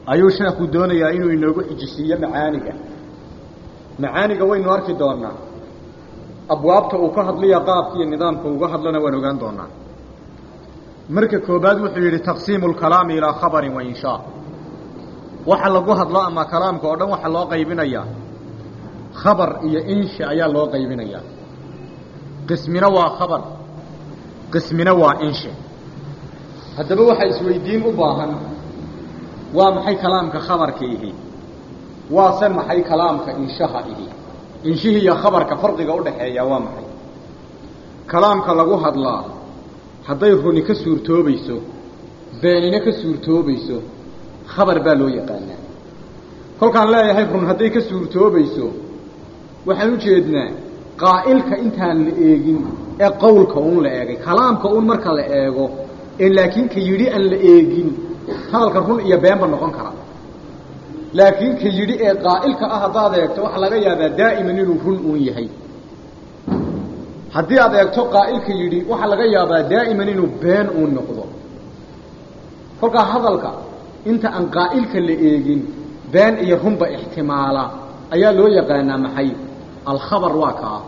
ayuu sheekhu doonayaa inuu inoogu xijisiiyo macaaniga macaaniga waynu arki doonaa abwaabta uu ka hadlaya qaabka iyo nidaamka uga hadlana waan ogaan doonaa marka koobaad wuxuu yidhi taqsiimu lkalaami ilaa khabarin wa inshaa waxa lagu hadlo ama kalaamka oo dhan waxaa loo qaybinayaa khabar iyo insha ayaa loo qaybinayaa qismina waa khabar qismina waa insha haddaba waxaa isweydiin u baahan waa maxay kalaamka khabarka ihi waase maxay kalaamka inshaha ihi inshihii iyo khabarka farqiga udhaxeeya waa maxay kalaamka lagu hadlaa hadday runi ka suurtoobayso beenina ka suurtoobayso khabar baa loo yaqaanaa kolkaan leeyahay run hadday ka suurtoobayso waxaan u jeednaa qaa'ilka intaan la eegin ee qowlka uun la eegay kalaamka uun marka la eego ee laakiin ka yidhi aan la eegin hadalka run iyo beenba noqon kara laakiin ka yidhi ee qaa'ilka ah haddaad eegto waxaa laga yaabaa daa'iman inuu run uun yahay haddii aad eegto qaa'ilka yidhi waxaa laga yaabaa daa'iman inuu been uun noqdo kolkaa hadalka inta aan qaa'ilka la eegin been iyo runba ixtimaala ayaa loo yaqaanaa maxay alkhabar waa kaa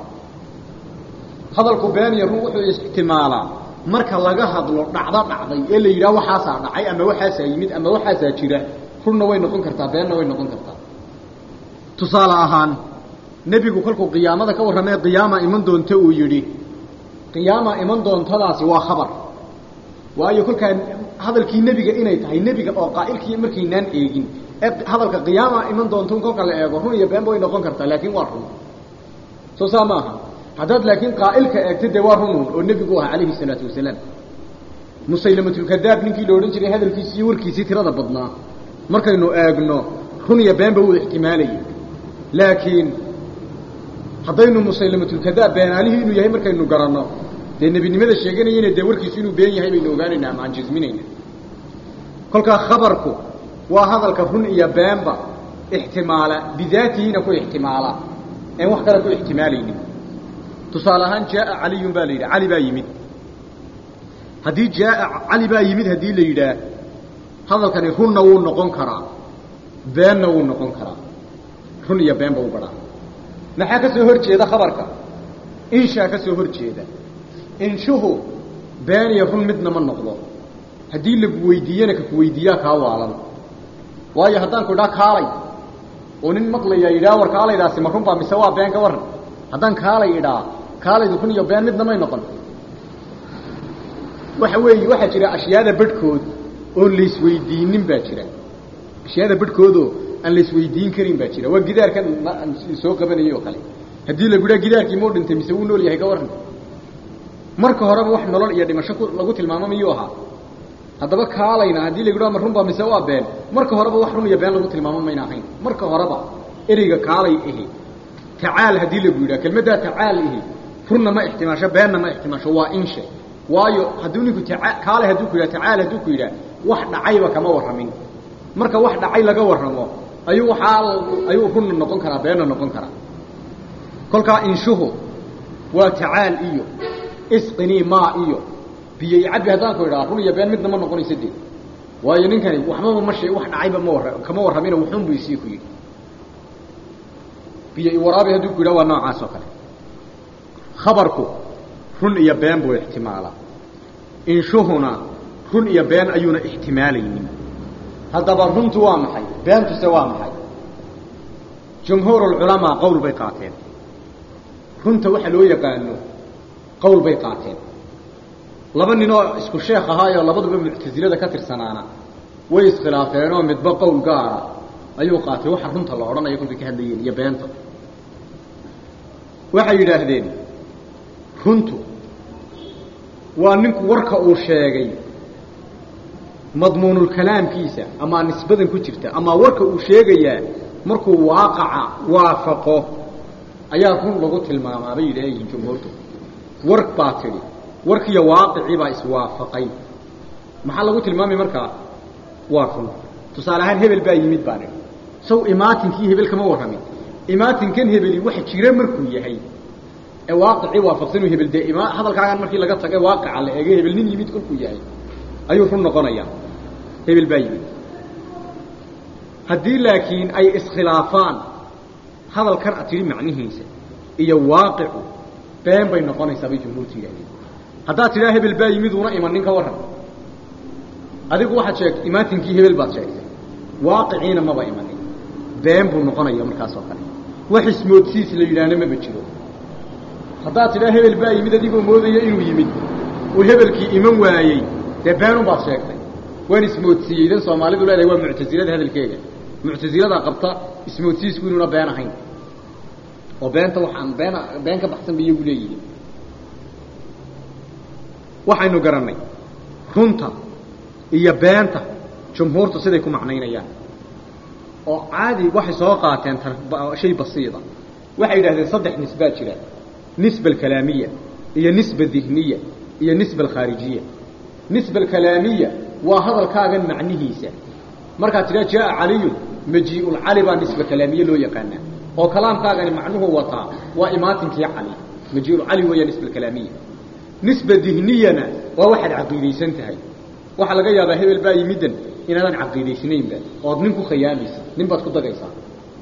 hadalku been iyo run wuxuu ixtimaalaa marka laga hadlo dhacdo dhacday ee la yidhaha waxaasaa dhacay ama waxaasaa yimid ama waxaasaa jira runna way noqon kartaa beenna way noqon kartaa tusaale ahaan nebigu kolkuu qiyaamada ka warramee qiyaama iman doonta uu yidhi qiyaama iman doontadaasi waa khabar waayo kolkaa hadalkii nebiga inay tahay nebiga oo qaa'ilkii markaynaan eegin ee hadalka qiyaama iman doonta un kolka la eego run iyo beenba way noqon kartaa laakiin waa run soo saa maaha haddaad laakiin qaa'ilka eegta dee waa runun oo nebigu ahaa calayhi salaatu wasalaam musaylamatulkadaab ninkii la odhan jiray hadalkiisi iyo warkiisii tirada badnaa markaynu eegno run iyo beenba wuu ixtimaalayay laakiin haddaynu musaylamatulkadaab beenaalihii inuu yahay markaynu garanno dee nebinimada sheeganayana dee warkiisu inuu been yahay baynu ogaanaynaa ama aan jisminayna kolkaa khabarku waa hadalka run iyo beenba ixtimaala bidaatihina ku ixtimaala een wax kale ku ixtimaalaynin tusaale ahaan jaaa caliyun baa la yidhi cali baa yimid haddii jaaa cali baa yimid haddii la yidhaah hadalkani runna wuu noqon karaa beenna wuu noqon karaa run iyo beenba u badhaa maxaa ka soo hor jeeda khabarka inshaa ka soo hor jeeda inshuhu been iyo run midna ma noqdo haddii lagu weydiiyana kaku weydiiyaa kaa waalan waayo haddaan ku idhaa kaalay oo nin maqlayaa yidhaha war kaalaydaasi ma runbaa mise waa been ka warran haddaan kaalay idhaa kaalaydu run iyo been midna may noqon waxa weeye waxaa jira ashyaada badhkood oon laisweydiinin baa jira ashyaada badhkoodoo aan laisweydiin karin baa jira waa gidaarkan soo qabanayay oo kale haddii lagu idhaha gidaarkii mau dhintay mise wuu nool yahay ka warran marka horeba wax nolol iyo dhimasho lagu tilmaamo miyuu ahaa haddaba kaalayna haddii lagu idhaha ma runbaa mise waa been marka horeba wax run iyo been lagu tilmaamo mayna ahayn marka horeba ereyga kaalay ihi tacaal haddii lagu yidhaha kelmaddaa tacaal ihi runna ma ixtimaasho beenna ma ixtimaasho waa inshe waayo hadduu ninku taa kaalay hadduu ku yidhaha tacaal hadduu ku yidhaha wax dhacayba kama warramin marka wax dhacay laga warramo ayuu waxaa ayuu runna noqon karaa beenna noqon karaa kolkaa inshuhu waa tacaal iyo isqinii maa iyo biyo icabbi haddaan ku idhaha run iyo been midna ma noqonayso dee waayo ninkani waxbaba ma shee wax dhacayba ma warra kama warramina wuxuun buu isii ku yidhi biyo iwaraabi hadduu ku yidhaha waa noocaas oo kale khabarku run iyo been buu ixtimaalaa inshuhuna run iyo been ayuuna ixtimaalaynin haddaba runtu waa maxay beentuse waa maxay jumhuurulculamaa qowl bay qaateen runta waxa loo yaqaano qowl bay qaateen laba ninoo isku sheekh ahaayoo labaduba muctasilada ka tirsanaana way iskhilaafeenoo midba qowl gaara ayuu qaatay waxa runta la odhanayo kolkay ka hadlayeen iyo beenta waxay yidhaahdeen runtu waa ninku warka uu sheegay madmuunulkalaamkiisa amaa nisbadan ku jirta amaa warka uu sheegayaa markuu waaqaca waafaqo ayaa run lagu tilmaamaa bay yidhaayihiin jumhuurtu war baa tidhi warkiiyo waaqicii baa iswaafaqay maxaa lagu tilmaamay markaa waa run tusaale ahaan hebel baa yimid baa nidhi saw imaatinkii hebel kama warramin imaatinkan hebeli wax jira markuu yahay ee waaqicii waafaqsanuu hebel dee ima hadalkaagan markii laga taga waaqica la eegay hebel nin yimid kolkuu yahay ayuu run noqonayaa hebel baa yimid haddii laakiin ay iskhilaafaan hadalkan ad tidhi macnihiisa iyo waaqicu been bay noqonaysaa bay jumhuurtu yidhahdeen haddaad tidhaa hebel baa yimid una imanin ka warran adigu waxaad sheegtay imaatinkii hebel baad sheegtay waaqiciina maba imanin been buu noqonaya markaas oo kale wax ismoodsiis la yidhaahna maba jiro haddaad tidhaa hebel baa yimid adigoo moodaya inuu yimid uu hebelkii iman waayey dee beenun baad sheegtay waan ismoodsiiyey dan soomaalidu leedahay waa muctasilada hadalkeega muctasiladaa qabta ismoodsiisku inuuna been ahayn oo beenta waxaan been been ka baxsan ba iyagu leeyihiin waxaynu garannay runta iyo beenta jumhuurtu siday ku macnaynayaan oo caadi waxay soo qaateen shay basiida waxay yidhahdeen saddex nisbaa jira nisba alkalaamiya iyo nisba dihniya iyo nisba alkhaarijiya nisba alkalaamiya waa hadalkaagan macnihiisa markaad tidhaa jaa caliyun majiiulcali baa nisba kalaamiye loo yaqaanaa oo kalaamkaagani macnuhu wataa waa imaatinkii cali majiiulcali weeyaa nisba alkalaamiya nisba dihniyana waa waxaad caqiidaysan tahay waxaa laga yaabaa hebel baa yimiddan inaadan caqiidaysnaynba ood nin ku khayaamaysa nin baad ku dagaysaa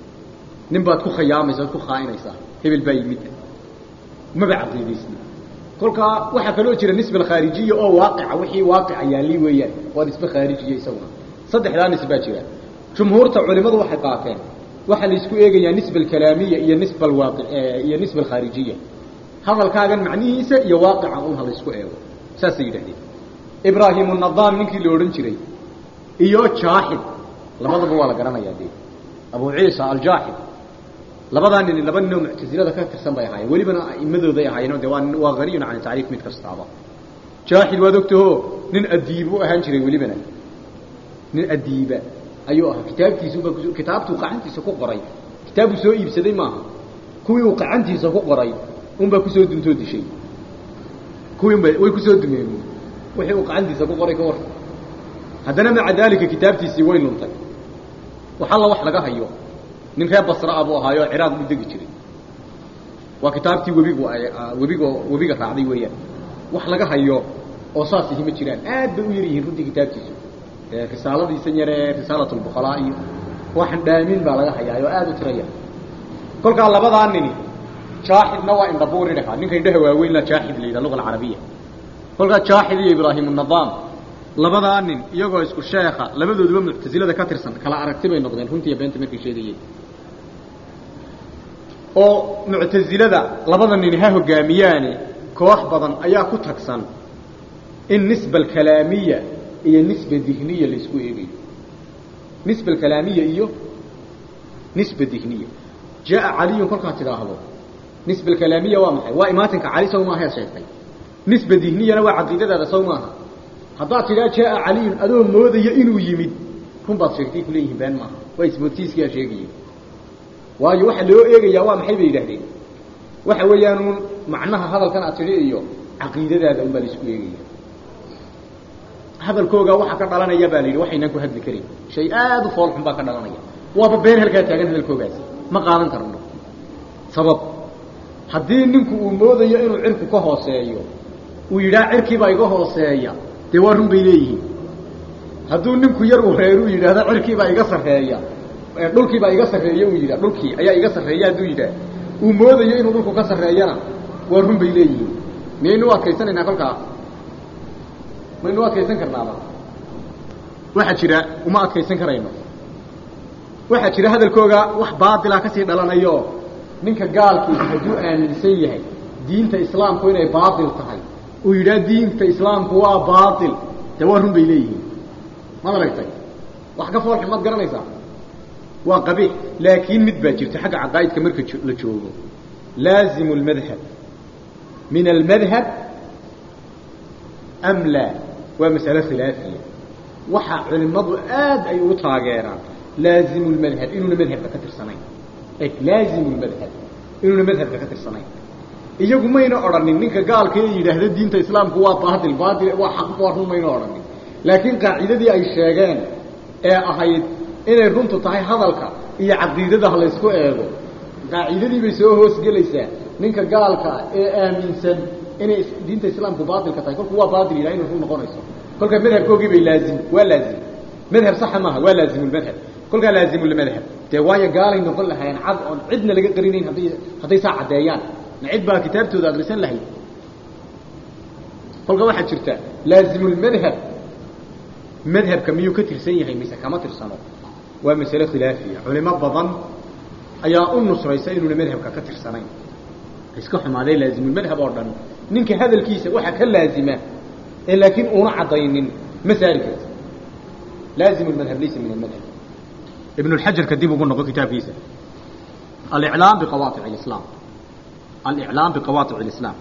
nin baad ku khayaamaysa ood ku khaainaysaa hebel baa yimiddan maba caqiidaysni kolkaa waxaa kaloo jira nisba alkhaarijiya oo waaqica wixii waaqica yaalli weeyaan waa nisbe khaarijiya isaguna saddexdaa nisbaa jira jumhuurta culimadu waxay qaateen waxaa la isku eegayaa nisba alkalaamiya iyo nisba alwaaqi iyo nisba alkhaarijiya hadalkaagan macnihiisa iyo waaqica un ha la isku eego saasay yidhahdeen ibraahim nadaam ninkii la odhan jiray iyo jaaxid labadaba waa la garanayaa dee abu ciisa aljaaxid labadaa nin laba ninoo muctasilada ka tirsan bay ahaayeen welibana a'imadooday ahaayeen de waa waa haniyun can tacriif mid kastaaba jaaxid waad ogtaho nin adiib u ahaan jiray welibana nin adiiba ayuu ahaa kitaabtiisuba kitaabtuu qacantiisa ku qoray kitaabbuu soo iibsaday maaha kuwii uu qacantiisa ku qoray unbaa kusoo duntoo dishay kuwiinba way kusoo dumeen wixii uu qacantiisa ku qoray ka war haddana maca daalika kitaabtiisii way luntay wax alla wax laga hayo nin reer basraa buu ahaayo ciraaq buu degi jiray waa kitaabtii webigu webigo webiga raacday weeyaan wax laga hayo oo saas ihi ma jiraan aad bay u yar yihiin runtii kitaabtiisu risaaladiisan yaree risaalat lbuqalaa iyo waxan dhaamin baa laga hayaa oo aad u tiraya kolkaa labadaa nini jaaxidna waa indhabuuri dhahaa ninka indhaha waaweyn la jaaxid la yidhaha luga alcarabiya kolkaa jaaxid iyo ibraahim nadaam labadaa nin iyagoo isku sheekha labadooduba muctasilada ka tirsan kala aragti bay noqdeen runtiiyo beenta markay sheegayeen oo muctasilada labada nin ha hogaamiyaane koox badan ayaa ku tagsan in nisba alkalaamiya iyo nisba dihniya la isku eegayo nisba alkalaamiya iyo nisba dihniya jaa caliyun kolkaad tidhaahdo nisba alkalaamiya waa maxay waa imaatinka cali saw maahaad sheegtay nisba dihniyana waa caqiidadaada saw maaha haddaad tidhaa jaa caliyun adoo moodaya inuu yimid run baad sheegtay kuleeyihiin been maaha waa ismoodsiiskiyaa sheegaya waayo waxa loo eegayaa waa maxay bay yidhahdeen waxa weeyaanuun macnaha hadalkan aad tidhi iyo caqiidadaada unbaa la isku eegaya hadalkooga waxa ka dhalanaya baa la yidhi waxaynaan ku hadli karin shay aad u fool xun baa ka dhalanaya waaba been halkaa taagan hadalkoogaasi ma qaadan karno sabab haddii ninku uu moodayo inuu cirku ka hooseeyo uu yidhaha cirkiibaa iga hooseeya dee waa run bay leeyihiin hadduu ninku yar uu reer uu yidhaahdo cirkiibaa iga sarreeya dhulkiibaa iga sarreeya uu yidhah dhulkii ayaa iga sarreeya hadduu yidhaah uu moodayo inuu dhulku ka sarreeyana waa run bay leeyihiin miyaynu u adkaysanaynaa kolkaa maynu u adkaysan karnaaba waxaa jira uma adkaysan karayno waxaa jira hadalkooga wax baatila kasii dhalanayo ninka gaalkiisa hadduu aaminsan yahay diinta islaamku inay baatil tahay uu yidhaha diinta islaamku waa baatil dee waa run bay leeyihiin maad aragtay wax ka foolxun maad garanaysaa waa qabiix laakiin mid baa jirta xagga caqaa'idka marka la joogo laazimu lmadhab min almadhab am laa waa masalo khilaafiya waxaa culimmadu aad ay ugu taageeraan laazimu lmadhab inuuna madhabka ka tirsanayn laazimu lmadhab inuuna madhabka ka tirsanayn iyagu mayna odhanin ninka gaalka ee yidhaahda diinta islaamku waa baatil baatil waa xaq waa run mayna odhanin laakiin qaacidadii ay sheegeen ee ahayd inay runtu tahay hadalka iyo caqiidada ha laysku eego qaacidadii bay soo hoosgelaysaa ninka gaalka ee aaminsan inay diinta islaamku baatilka tahay kolku waa baatil yidhaha inay run noqonayso kolka madhabkoogii bay laazim waa laazim madhab saxa maaha waa laazimulmadhab kolkaa laazimulmadhab dee waayo gaalay noqon lahaayeen cad oon cidna laga qarinayn hadday hadday saa caddeeyaan ma cid baa kitaabtooda akrisan lahayd kolka waxaa jirta laazimulmadhab madhabka miyuu ka tirsan yahay mise kama tirsano waa masale khilaafiya culimo badan ayaa u nusraysa inuuna madhabka ka tirsanayn iska xumaadee laazimulmadhab oo dhan ninka hadalkiisa waxa ka laazima ee laakiin uuna caddaynin ma saari karti laazim lmadhab laysa min almadhab ibn lxajarka dib ugu noqo kitaabkiisa aliclaam biqawaatic alislaam aliclaam biqawaatic alislaam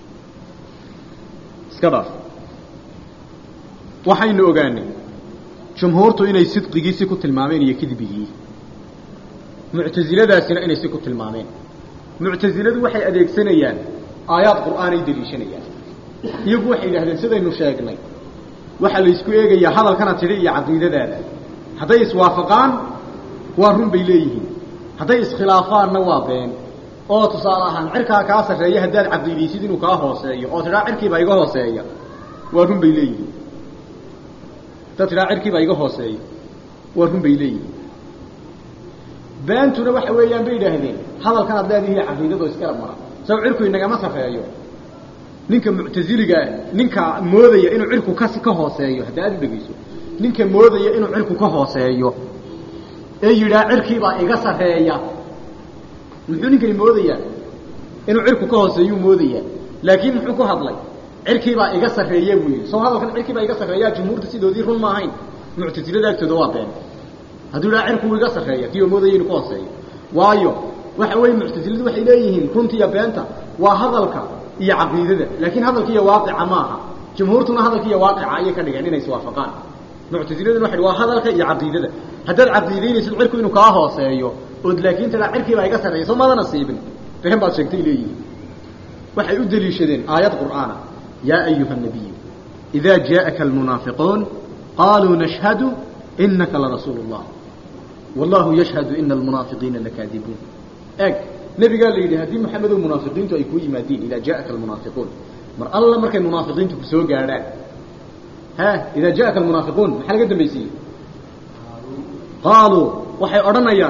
iska dhaaf waxaynu ogaanay jumhuurtu inay sidqigiisi ku tilmaameen iyo kidbigii muctasiladaasina inay si ku tilmaameen muctasiladu waxay adeegsanayaan aayaad qur'aanay deliishanayaan iyagu waxay yidhahdeen sidaynu sheegnay waxaa la isku eegayaa hadalkana tidhi iyo caqiidadaada hadday iswaafaqaan waa run bay leeyihiin hadday iskhilaafaanna waa been oo tusaale ahaan cirkaa kaa sarreeya haddaad caqiidaysid inuu kaa hooseeyo oo tidhaa cirkiibaa iga hooseeya waa run bay leeyihiin haddaad tidhaa cirkiibaa iga hooseeya waa run bay leeyihiin beentuna waxa weeyaan bay yidhaahdeen hadalkan ad leedihiiyo caqiidadoo isgarab mara saw cirku inagama sarreeyo ninka muctasiligaa ninka moodaya inuu cirku ka ka hooseeyo hadda aad u dhegeyso ninka moodaya inuu cirku ka hooseeyo ee yidhaa cirkiibaa iga sarreeya muxuu ninkani moodayaa inuu cirku ka hooseeyuu moodayaa laakiin muxuu ku hadlay cirkiibaa iga sarreeya buu yidhi soo hadalkan cirkiibaa iga sarreeyaa jumhuurta sidoodii run ma ahayn muctasilada agtooda waa been hadduu yidhaha cirku iga sarreeya kii oo moodaya inuu ka hooseeyo waayo waxa weeye muctasiladu waxay leeyihiin runtiiyo beenta waa hadalka iyo caqiidada laakiin hadalka iyo waaqica maaha jumhuurtuna hadalka iyo waaqica ayay ka dhigeen inay iswaafaqaan muctasiladuna waxay waa hadalka iyo caqiidada haddaad caqiidaynaysid cirku inuu kaa hooseeyo ood laakiin tadaa cirkiibaa iga sarreeya soo maada nasiibin been baad sheegtay leeyihiin waxay u deliishadeen aayad qur'aana yaa ayuha nabiyu idaa jaءaka almunaafiquun qaluu nashhadu inaka larasuulu اllah wallahu yashhadu ina almunaafiqiina lakaadibuun eg nebigaa la yidhi haddii maxamedow munaafiqiintu ay kuu yimaadiin idaa jaءaka almunaafiquun mar alla markay munaafiqiintu ku soo gaadhaan ha idaa jaءaka almunaafiquun maxaa laga dambaysiiyey qaaluu waxay odhanayaan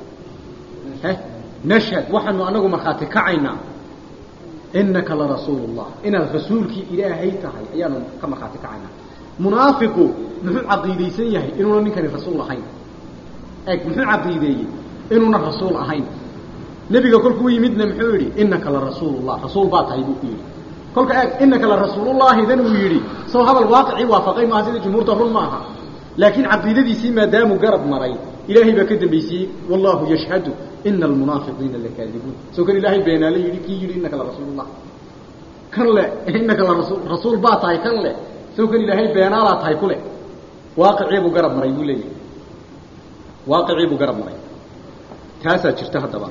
nashhad waxaanu anagu markhaati kacaynaa inaka larasuulu اllah inaad rasuulkii ilaahay tahay ayaanu ka markhaati kacaynaa munaafiqu muxuu caqiidaysan yahay inuuna ninkani rasuul ahayn eg muxuu caqiideeyey inuuna rasuul ahayn nebiga kolkuu yimidna muxuu yidhi inaka larasuulu llah rasuul baa tahay buu ku yidhi kolka eeg inaka larasuulullahi dan uu yidhi soo hadal waaqicii waafaqay maaha sida jumhuurta run maaha laakiin caqiidadiisii maadaamuu garab maray ilaahay baa ka dambaysiiyey wallahu yashhadu ina almunaafiqiina lakaadibuun soo kan ilaahay beenaale yidhi kii yidhi inaka larasuulullah kan le inaka larasul rasuul baa tahay kan le soo kan ilaahay beenaalaa tahay ku le waaqicii buu garab maray buu leeyahay waaqicii buu garab maray taasaa jirta haddaba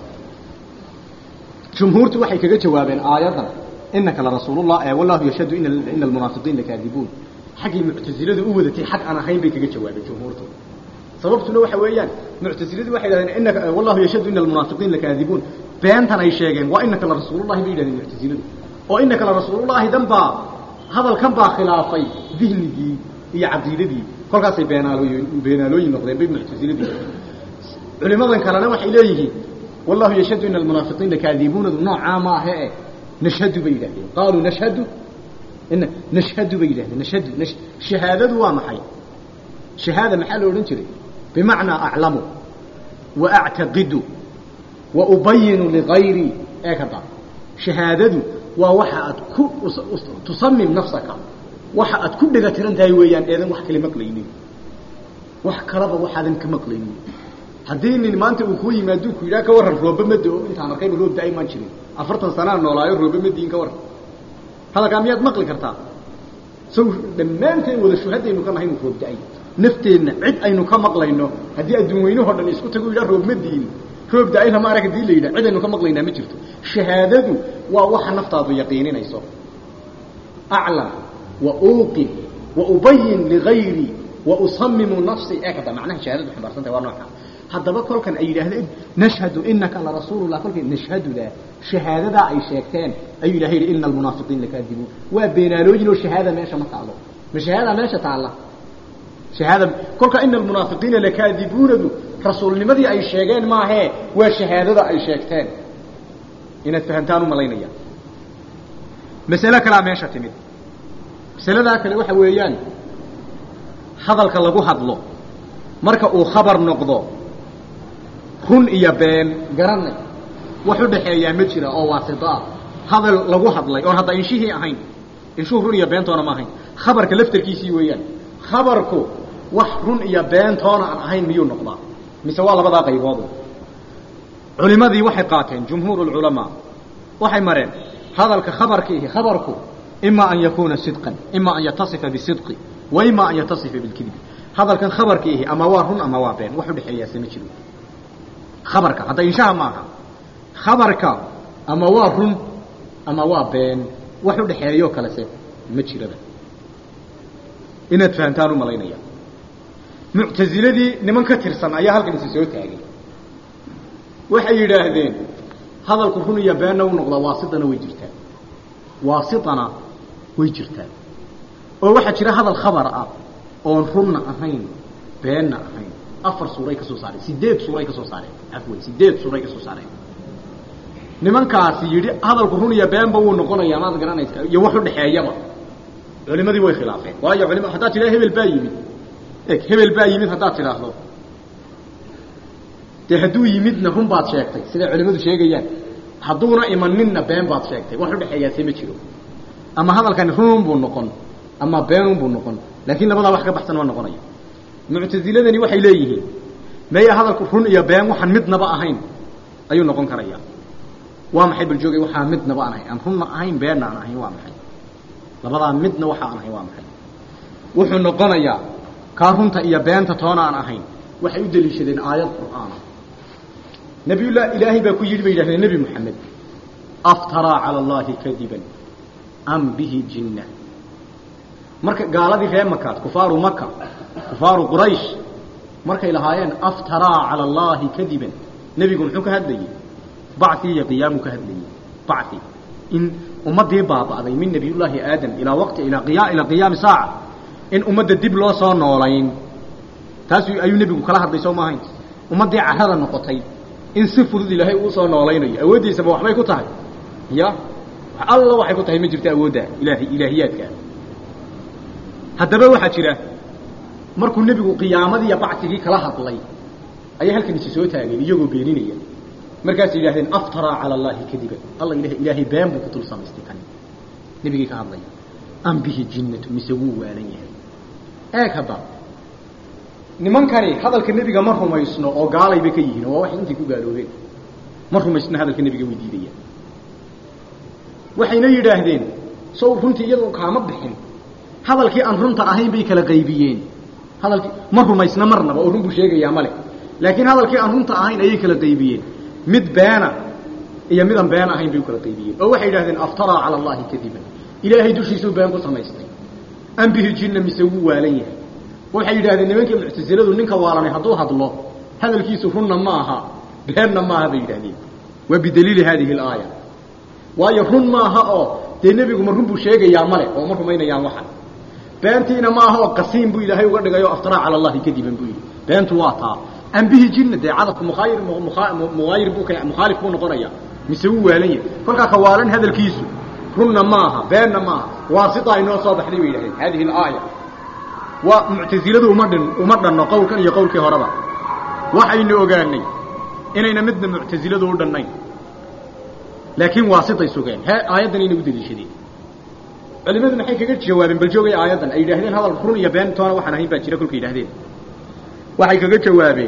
jumhuurtu waxay kaga jawaabeen aayadan inaka larasuulullah ee wallahu yashhadu ina ina almunaafiqiin lakaadibuun xaggay muctasiladu u wadatay xag aan ahayn bay kaga jawaabeen jumhuurtu sababtuna waxa weeyaan muctasiladu waxay yidhahdeen inaka wallahu yashhadu ina almunaafiqiin lakaadibuun beentan ay sheegeen waa inaka larasuulullahi bay yidhahdeen muctasiladu oo inaka larasuulullahi dan baa hadalkan baa khilaafay dihnigii iyo caqiidadii kolkaasay beenaalooyin beenaalooyin noqdeen bay muctasiladii culimadan kalena waxay leeyihiin wallahu yashhadu ina almunaafiqiin lakaadibuunadu noocaa maahe e nashhadu bay yidhahdeen qaaluu nashhadu ina nashhadu bay yidhahdeen nashhadu shahaadadu waa maxay shahaada maxaa la odhan jiray bimacnaa aclamu wa actaqidu wa ubayinu ligayrii ee kada shahaadadu waa waxa aad ku tusamim nafsaka waxa aad ku dhega tiran tahay weeyaan eedan wax kale maqlaynin wax kalaba waxaadan ka maqlaynin haddii nin maanta uu kuu yimaado ku yidhaha ka warran rooba ma do intaan arkayba roob da-ay maan jirin afartan sanaa noolaayo rooba ma diin ka warran hadalkaa miyaad maqli kartaa saw dhammaanteen wada shuhadaynu ka nahay inu roob da-ay nafteenna cid aynu ka maqlayno haddii adduun weynahoo dhan isku tago yidhaha roob ma diin roob da-ay lama arag hadii la yidhaha cid aynu ka maqlaynaa ma jirto shahaadadu waa waxa naftaadu yaqiininayso aclam wa uuqin wa ubayin ligayrii wa usamimu nafsi ee kada macnaha shahaadadu xambaarsan tahay waa nooca haddaba kolkan ay yidhaahdeen nashhadu inaka larasuulullah kolkay nashhaduda shahaadadaa ay sheegteen ayuu ilahay yidhi ina almunaafiqiin lakaadibuun waa beenaalooyin oo shahaada meesha ma taalo ma shahaada meesha taalla shahaada kolka ina almunaafiqiina lakaadibuunadu rasuulnimadii ay sheegeen maahee waa shahaadada ay sheegteen inaad fahamtaan u malaynaya masale kalaa meesha timid masaladaa kale waxa weeyaan hadalka lagu hadlo marka uu khabar noqdo run iyo been garanay wax u dhaxeeyaa ma jira oo waasito ah hadal lagu hadlay oon hadda inshihii ahayn inshuhu run iyo beentoona ma ahayn khabarka laftarkiisii weeyaan khabarku wax run iyo beentoona aan ahayn miyuu noqdaa mise waa labadaa qayboodu culimadii waxay qaateen jumhuur lculamaa waxay mareen hadalka khabarkiihi khabarku ima an yakuuna sidqan ima an yatasifa bisidqi wa ima an yatasifa bilkidbi hadalkan khabarkiihi ama waa run ama waa been wax udhexeeyaase ma jiro khabarka hadda inshaha maaha khabarka ama waa run ama waa been wax udhexeeyo kalese ma jiraba inaad fahamtaan u malaynaya muctaziladii niman ka tirsan ayaa halkan isi soo taagay waxay yidhaahdeen hadalku run iyo beenna u noqdaa waasitana way jirtaa waasitana way jirtaa oo waxaa jira hadal khabar ah oon runna ahayn beenna ahayn afar suuray ka soo saareen sideed suuray ka soo saareen afwan sideed suuray ka soo saareen nimankaasi yidhi hadalku run iyo beenba wuu noqonayaa maad garanaysa iyo wax udhexeeyaba culimadii way khilaafeen waayo culima haddaad tidhah hebel baa yimid eg hebel baa yimid haddaad tidhaahdo dee hadduu yimidna run baad sheegtay siday culimadu sheegayaan hadduuna imaninna been baad sheegtay wax udhexeeyaase ma jiro ama hadalkani runun buu noqon ama beenun buu noqon laakiin labadaa wax ka baxsan ma noqonayo muctasiladani waxay leeyihiin maya hadalku run iyo been waxaan midnaba ahayn ayuu noqon karayaa waa maxay bal joogay waxaa midnaba aan ahayn aan runna ahayn beenna aan ahayn waa maxay labadaa midna waxa aan ahayn waa maxay wuxuu noqonayaa kaa runta iyo beenta toona aan ahayn waxay u daliishadeen aayad qur'aana nabiyullah ilaahay baa ku yidhi bay yidhahdeen nebi moxamed aftaraa cala allahi kadiban am bihi jinna marka gaaladii reer makaad kufaaru maka kufaaru quraysh markay lahaayeen aftaraa cala allahi kadiban nebigu muxuu ka hadlayey bacii iyo qiyaamu ka hadlayey baci in ummaddii baaba'day min nabiyullaahi aadam ilaa waqti ilaa qiya ilaa qiyaami saaca in ummadda dib loo soo noolayn taas ayuu nebigu kala hadlay soo maahayn ummaddii carada noqotay in si fudud ilaahay uu soo noolaynayo awooddiisaba waxbay ku tahay ya alla waxay ku tahay ma jirto awoodda ilaahay ilaahiyaadkaa haddaba waxaa jira markuu nebigu qiyaamadii iyo bacsigii kala hadlay ayay halkan isi soo taageen iyagoo beeninaya markaasay yidhahdeen aftaraa cala allahi kadiban alla ilah ilaahay been buu ku dul samaystay kan nebigii ka hadlaya am bihi jinnatu mise wuu waalan yahay eeg hadda nimankani hadalka nebiga ma rumaysno oo gaalay bay ka yihiin oo waa waxay intay ku gaaloobeen ma rumaysno hadalka nebiga way diidayaan waxayna yidhaahdeen sow runtii iyadoo kaama bixin hadalkii aan runta ahayn bay kala qaybiyeen hadalkii ma rumaysna marnaba oo run buu sheegayaa male laakiin hadalkii aan runta ahayn ayay kala qaybiyeen mid beena iyo midaan been ahayn bay u kala qaybiyeen oo waxay yidhahdeen aftaraa cala allahi kadiban ilaahay dushiisuu been ku samaystay am bihi jinna mise wuu waalan yahay waxay yidhahdeen nimankii muctasiladu ninka waalanay hadduu hadlo hadalkiisu runna ma aha beenna maaha bay yidhahdeen waa bidaliili haadihi alaaya waayo run maaha oo dee nebigu ma run buu sheegayaa male oo ma rumaynayaan waxan beentiina ma aha oo qasiin buu ilaahay uga dhigay oo aftaraa cala allahi kadiban buu yidhi beentu waa taa am bihi jinna dee cadadku muaayir muaayir buu mukhaalif buu noqonaya mise wuu waalan yahay kolkaa ka waalan hadalkiisu runna maaha beenna maaha waasitaa inoo soo baxday bay yidhahdeen haadihi alaaya waa muctasiladu uma dhin uma dhanno qowlkan iyo qowlkii horeba waxaynu ogaanay inayna midna muctasiladu u dhannayn laakiin waasitay sugeen he aayaddan ayna u daliishadeen culimadu maxay kaga jawaabeen bal joogay aayaddan ay yidhahdeen hadal run iyo been toona waxaan ahayn baa jira kolkay yidhahdeen waxay kaga jawaabeen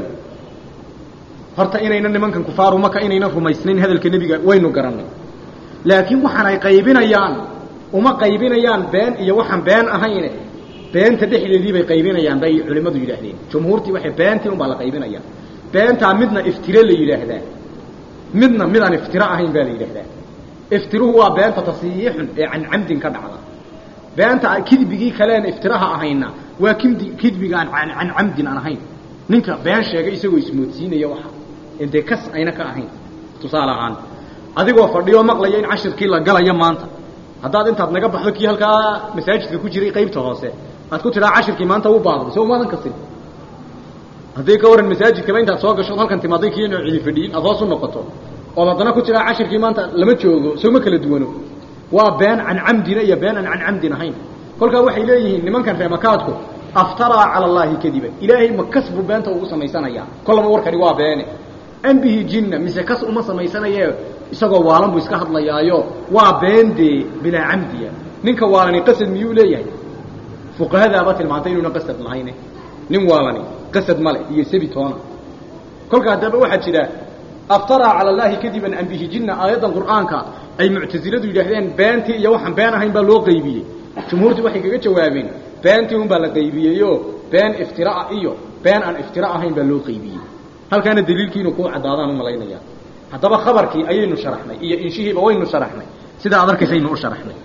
horta inayna nimankan kufaaru maka inayna rumaysnayn hadalka nebiga waynu garannay laakiin waxaan ay qaybinayaan uma qaybinayaan been iyo waxaan been ahayne beenta dhexdeedii bay qaybinayaan bay culimmadu yidhaahdeen jumhuurtii waxay beentii un baa la qaybinayaa beentaa midna iftire la yidhaahdaa midna midaan iftiro ahayn baa la yidhaahdaa iftiruhu waa beenta tasiixun ee can camdin ka dhacda beenta kidbigii kaleen iftiraha ahayna waa kid kidbiga aan can camdin aan ahayn ninka been sheegay isagoo ismoodsiinaya waxa dee kas ayna ka ahayn tusaale ahaan adigoo fadhiyoo maqlaya in cashirkii la galayo maanta haddaad intaad naga baxdo kii halkaa masaajidka ku jiray qaybta hoose aad ku tidhaa cashirkii maanta u baaqday soo umaadan kasin haddii ka waran masaajidkaba intaad soo gasho halkan timaaday kii inuu cidi fadhiyin aad hoos u noqoto ood haddana ku jiraa cashirkii maanta lama joogo sooma kala duwano waa been can camdina iyo been aan can camdin ahayn kolkaa waxay leeyihiin nimankan reemakaadku aftaraa cala allaahi kadiban ilaahay ma kas buu beenta ugu samaysanayaa kollaba warkani waa beene am bihi jinna mise kas uma samaysanaye isagoo waalan buu iska hadlayaayo waa been dee bilaa camdiya ninka waalani qasad miyuu leeyahay fuqahadaaba tilmaantay inuuna qasad lahayne nin waalani qasad male iyo sabi toona kolka haddaba waxaa jira aftaraa cala allaahi kadiban am bihi jinna aayaddan qur'aanka ay muctasiladu yidhaahdeen beentii iyo waxaan been ahayn baa loo qaybiyey jumhuurtii waxay kaga jawaabeen beentii un baa la qaybiyeyo been iftiraa iyo been aan iftira ahayn baa loo qaybiyey halkaana daliilkiinu kuu caddaadaan u malaynaya haddaba khabarkii ayaynu sharaxnay iyo inshihiiba waynu sharaxnay sidaa ad arkaysaynu u sharaxnay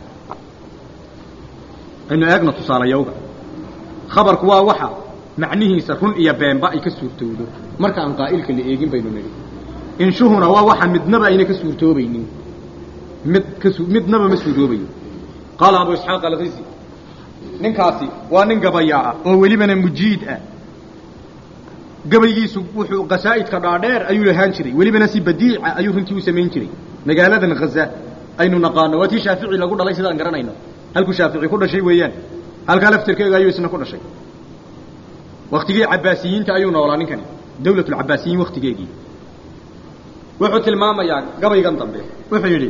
aynu eegno tusaalayowga khabarku waa waxa macnihiisa run iyo beenba ay ka suurtowdo marka aan qaa'ilka la eegin baynu nidhi inshuhuna waa waxa midnaba ayna ka suurtoobaynin mid kas midnaba ma suuroobayo qaala abu isxaaq alkisi ninkaasi waa nin gabayaa ah oo welibana mujiid ah gabaygiisu wuxuu qasaa'idka dhaadheer ayuu lahaan jiray welibana si badiica ayuu runtii u samayn jiray magaaladan haza aynu naqaano waa tii shaafici lagu dhalay sidaan garanayno halkuu shaafici ku dhashay weeyaan halkaa laftirkeega ayuu isna ku dhashay waktigii cabaasiyiinta ayuu noolaa ninkani dawlatulcabaasiyiin waktigeegii wuxuu tilmaamayaa gabaygan dambe wuxuu yidhi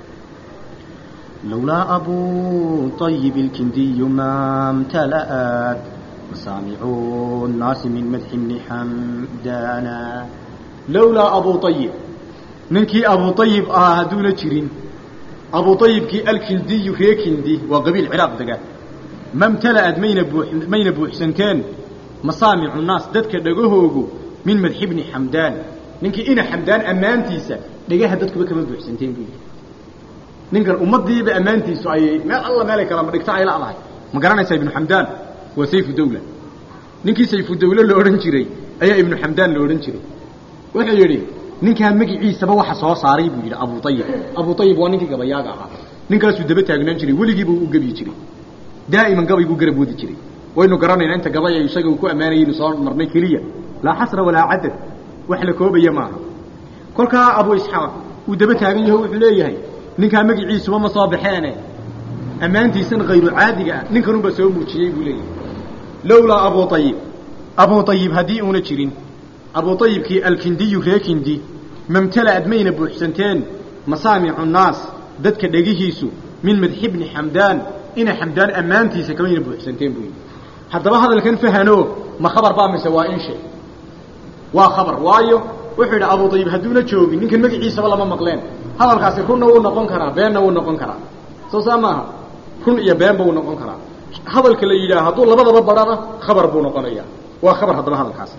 لولا أبو طيب الكندي ما امتلأت مسامع الناس من مدح ابن حمدانا lowlaa abu ayib ninkii abu ayib ahaa hadduuna jirin abu ayibkii alkindiyu ree kindi waa qabiil ciraaq dega mamtala'ad mayna buu mayna buuxsanteen masaamicu naas dadka dhegahoogu min madxi bni xamdaan ninkii ina xamdaan ammaantiisa dhegaha dadkuba kama buuxsanteen buu yidhi ninkan ummaddiiba ammaantiisu ay meel alla meelay kalama dhigto ay la'dahay ma garanaysaa ibnu xamdaan waa sayfu dawla ninkii sayfu dawle la odhan jiray ayaa ibnu xamdaan la odhan jiray wuxuu yidhi ninkaa magiciisaba waxa soo saaray buu yidhi abu ayib abu ayib waa ninkii gabayaaga ahaa ninkaasuu daba taagnaan jiray weligiiba u gebyi jiray daa'iman gabayguu garab wadi jiray waynu garanaynaa inta gabay ay isaga ku ammaanayaynu soo marnay keliya laa xasra walaa cadad wax la koobaya maaha kolkaa abu isxaaq uu daba taagan yaho wuxuu leeyahay ninkaa magiciisuba ma soo baxeene ammaantiisana khayru caadiga ah ninkanunbaa soo muujiyey buu leeyahay lowlaa abu ayib abu ayib haddii uuna jirin abu ayibkii alkindiyu ree kindi mamtala'ad mayna buuxsanteen masaamicu naas dadka dhegihiisu min madxi bni xamdaan ina xamdaan ammaantiisa kamayna buuxsanteen buu yidhi haddaba hadalkan fahano ma khabar baa mise waa inshe waa khabar waayo wuxuu yidhi abu ayib hadduuna joogin ninkan magaciisaba lama maqleen hadalkaasi runna wuu noqon karaa beenna wuu noqon karaa soo saa maaha run iyo beenba wuu noqon karaa hadalka la yidhaah hadduu labadaba barana khabar buu noqonaya waa khabar haddaba hadalkaasi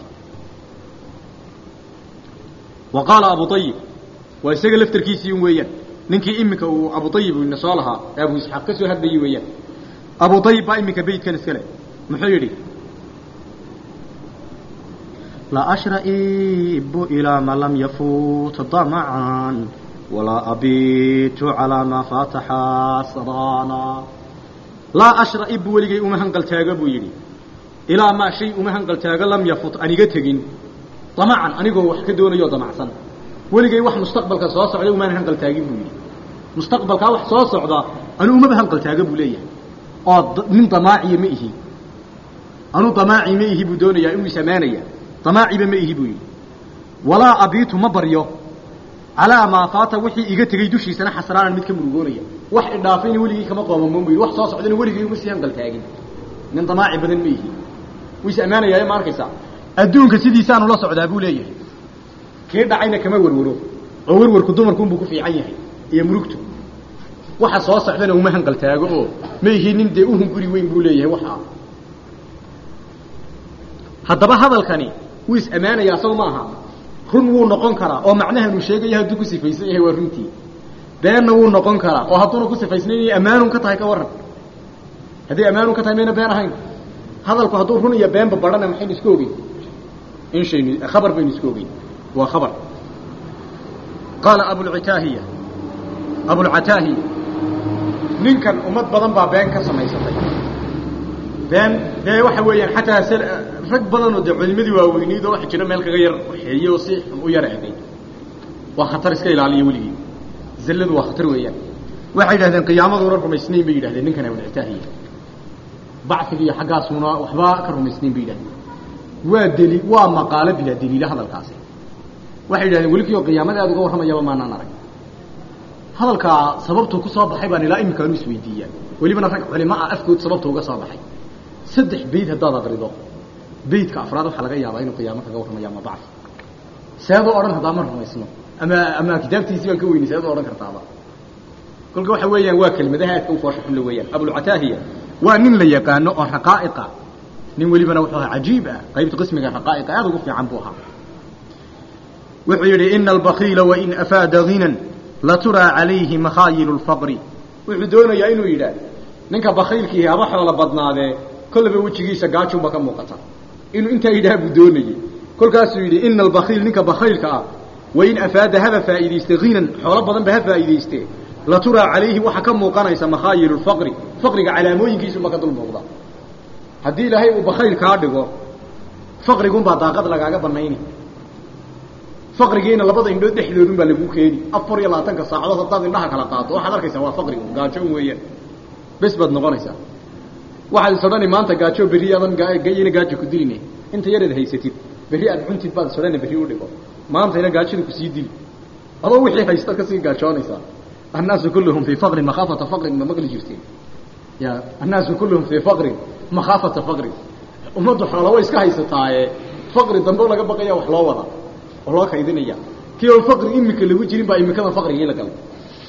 wa qaala abu ayib waa isaga laftarkiisii un weeyaan ninkii iminka uu abu ayib ina soo lahaa ee abu isxaaq ka soo hadlayey weeyaan abu ayib baa iminka beytkan iska leh muxuu yidhi لا أشرئب إلى ما لم يفوت طمعا ولا أبيت على ما فات حسرانا laa ashra'ib weligay uma hanqaltaaga buu yidhi ilaa maa shay uma hanqaltaaga lam yafut aniga tegin damacan anigoo wax ka doonayo damacsan weligay wax mustaqbalka soo socda umaan hanqaltaagin buu yidhi mustaqbalkaa wax soo socda anu umaba hanqaltaaga buu leeyahay oo nin damaaciya ma ihi anu damaaci ma ihi buu doonayaa inuu isamaanaya damaaciba ma ihi buu yidhi walaa abiitu ma baryo calaa maa faata wixii iga tegey dushiisana xasraanan mid ka murugoonaya wax idhaafayna weligii kama qoomamoon bu yidhi wax soo socdana weligii uma sii hanqaltaagin nin damaaci badan ma ihi wuu is ammaanayaa ma arkaysaa adduunka sidiisaanu la socdaa buu leeyahay kii dhacayna kama werwaro oo werwarku dumarkuunbuu ku fiican yahay iyo murugtu waxa soo socdana uma hanqaltaago oo ma ihi nin dee uhunguri weyn buu leeyahay waxaa haddaba hadalkani wuu is ammaanayaa saw maaha run wuu noqon karaa oo macnahanuu sheegaya hadduu ku sifaysan yahay waa runtii beenna wuu noqon karaa oo hadduuna ku sifaysnayn ammaanun ka tahay ka warran hadday ammaanun ka tahay mayna been ahayn hadalku hadduu run iyo beenba barhana maxaynu isku ogeyn inshaynu khabar baynu isku ogeyn waa khabar qaala abulcitaahiya abulcataahiya ninkan ummad badan baa been ka samaysatay been dee waxa weeyaan xataa rag badanoo dee culimadii waaweyneyd oo waxa jira meel kaga yar waxeeye oo si xun u yar egay waa khatar iska ilaaliya weligii zalladu waa khatar weeyaan waxay yidhahdeen qiyaamaduna rumaysnayn bay yidhahdeen ninkan awlcitaahiya bacfiga iyo xaggaasuna waxba ka rumaysnayn bay yidhahdeen waa deli waa maqaalo bilaa daliila hadalkaasi waxay yidhahdeen welikio qiyaamada aad uga warramayaba maanaan arag hadalkaa sababtuu ku soo baxay baan ilaa iminkaanu isweydiiyaa welibana rag culimo ah afkood sababta uga soo baxay saddex beyd haddaad aqrido beydka afraad waxaa laga yaabaa inuu qiyaamo kaga warramayo ama bacfi seedoo odhan haddaa ma rumaysno ama ama kitaabtiisii baan ka weynay seedoo odhan kartaaba kolka waxa weeyaan waa kelimadaha aadka u foosha xunla weeyaan abulcataahiya waa nin la yaqaano oo raqaa'iqa nin welibana wuxuu ahaa cajiib ah qaybta qismiga raqaa'iqa aad ugu fiican buu ahaa wuxuu yidhi ina albakiila wain afaada hinan laturaa calayhi makhaayilu lfaqri wuxuu doonayaa inuu yidhaah ninka bakiilkiihi haba xoola badnaadee kollaba wejigiisa gaajunba ka muuqata inuu intaa yidhaha buu doonayey kolkaasuu yidhi ina albakiil ninka bakiilka ah wain afaada haba faa'iidayste hinan xoolo badanba ha faa'iidayste laturaa calayhi waxa ka muuqanaysa makhaayilu lfaqri faqriga calaamooyinkiisuba ka dul muuqda haddii ilaahay uu bakayl kaa dhigo faqrigunbaa daaqad lagaaga banayni faqrigiina labada indhood dhexdoodun baa lagu keeni afar iyo labaatanka saacadood haddaad indhaha kala qaato waxaad arkaysaa waa faqrigu gaajo weeyaan bes baad noqonaysaa waxaad isodhani maanta gaajo berri adan gayina gaajo ku diline inta yareed haysatid berri aad cuntid baad isodhani berri u dhigo maantayna gaajada kusii dili adoo wixii haysta kasii gaajoonaysaa annaasu kulluhum fii faqrin makhaafata faqrin ma maqli jirteen ya annaasu kulluhum fii faqrin makhaafata faqrin ummaddu xoola way iska haysataaye faqri dambe laga baqaya wax loo wada oo loo kaydinaya kii oo faqri imika lagu jirin baa imikada faqrigii la galay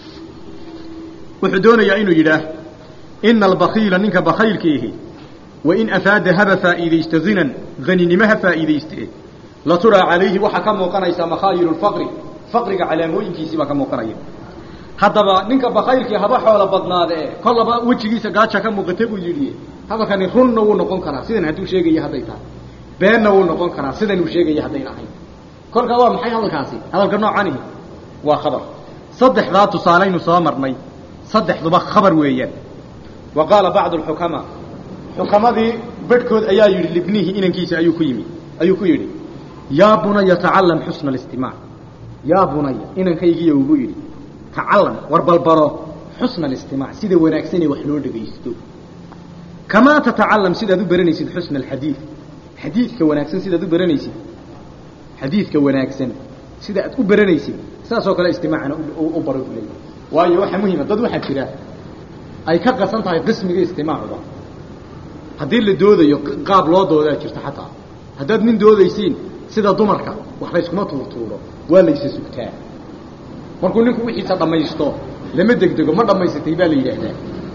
wuxuu doonayaa inuu yidhaah ina albakiila ninka bakaylkiihi wain afaada haba faa'iidaysta hinan haninimo ha faa'iidayste laturaa calayhi waxaa ka muuqanaysa makhaayilu lfaqri faqriga calaamooyinkiisii baa ka muuqanaya haddaba ninka bakaylkii haba xoola badnaadee kollaba wejigiisa gaaja ka muuqata buu yidhi hadalkani runna wuu noqon karaa sidan hadduu sheegaya hadday tahay beenna wuu noqon karaa sidan uu sheegaya haddayn ahayn kolkaa waa maxay hadalkaasi hadalka noocanihi waa khabar saddexdaa tusaalaynu soo marnay saddexduba khabar weeyaan wa qaala bacdu alxukamaa xukamadii bedhkood ayaa yidhi libnihi inankiisa ayuu ku yimi ayuu ku yidhi yaa bunaya tacalam xusna alistimaac yaa bunaya inankaygiiyo ugu yidhi tacalam war balbaro xusna alistimaac sida wanaagsanee wax loo dhegaysto kamaa tatacalam sidaad u baranaysid xusna alxadiid xadiidka wanaagsan sidaad u baranaysid xadiidka wanaagsan sida aad u baranaysid saasoo kale istimaacana u baro u leeyahay waayo waxaa muhima dad waxaa jira ay ka qasan tahay qismiga istimaacuba haddii la doodayo qaab loo doodaa jirta xataa haddaad nin doodaysiin sida dumarka wax layskuma tuurtuuro waa laysa sugtaa markuu ninku wixiisa dhammaysto lama degdego ma dhammaysatay baa la yidhaahdaa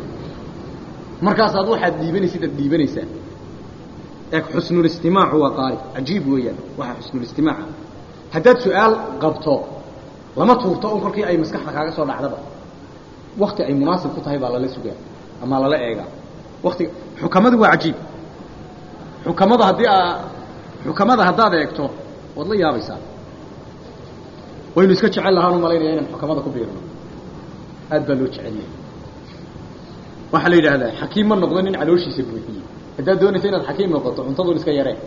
markaasaad waxaad dhiibanaysid aad dhiibanaysaa eeg xusnulistimaacu waa qaali cajiib weeyaan waxaa xusnulistimaaca haddaad su-aal qabto lama tuurto un kolkii ay maskaxda kaaga soo dhacdaba wakti ay munaasib ku tahay baa lala sugaa ama lala eegaa waktiga xukamadu waa cajiib xukamada haddii aa xukamada haddaad eegto waad la yaabaysaa waynu iska jecel lahaan u malaynaya inaan xukamada ku biirno aad baa loo jecel yahay waxaa la yidhaahdaa xakiim ma noqdo nin calooshiisa buuxiyey haddaad doonaysa inaad xakiim noqoto cuntadun iska yaree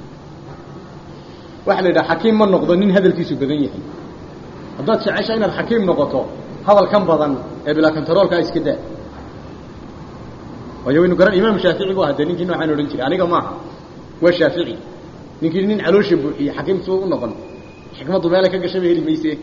waxaa la yidhaha xakiim ma noqdo nin hadalkiisu badan yahay haddaad jecesha inaad xakiim noqoto hadalkan badan ee bilaa contaroolkaa iska daa waayo waynu garan imaam shaafici bu aha dee ninkii noocaan odhan jiray aniga maaha waa shaafici ninkii nin caloosha buuxiyey xakiim suu u noqon xikmaddu meelay ka gashaba heli mayse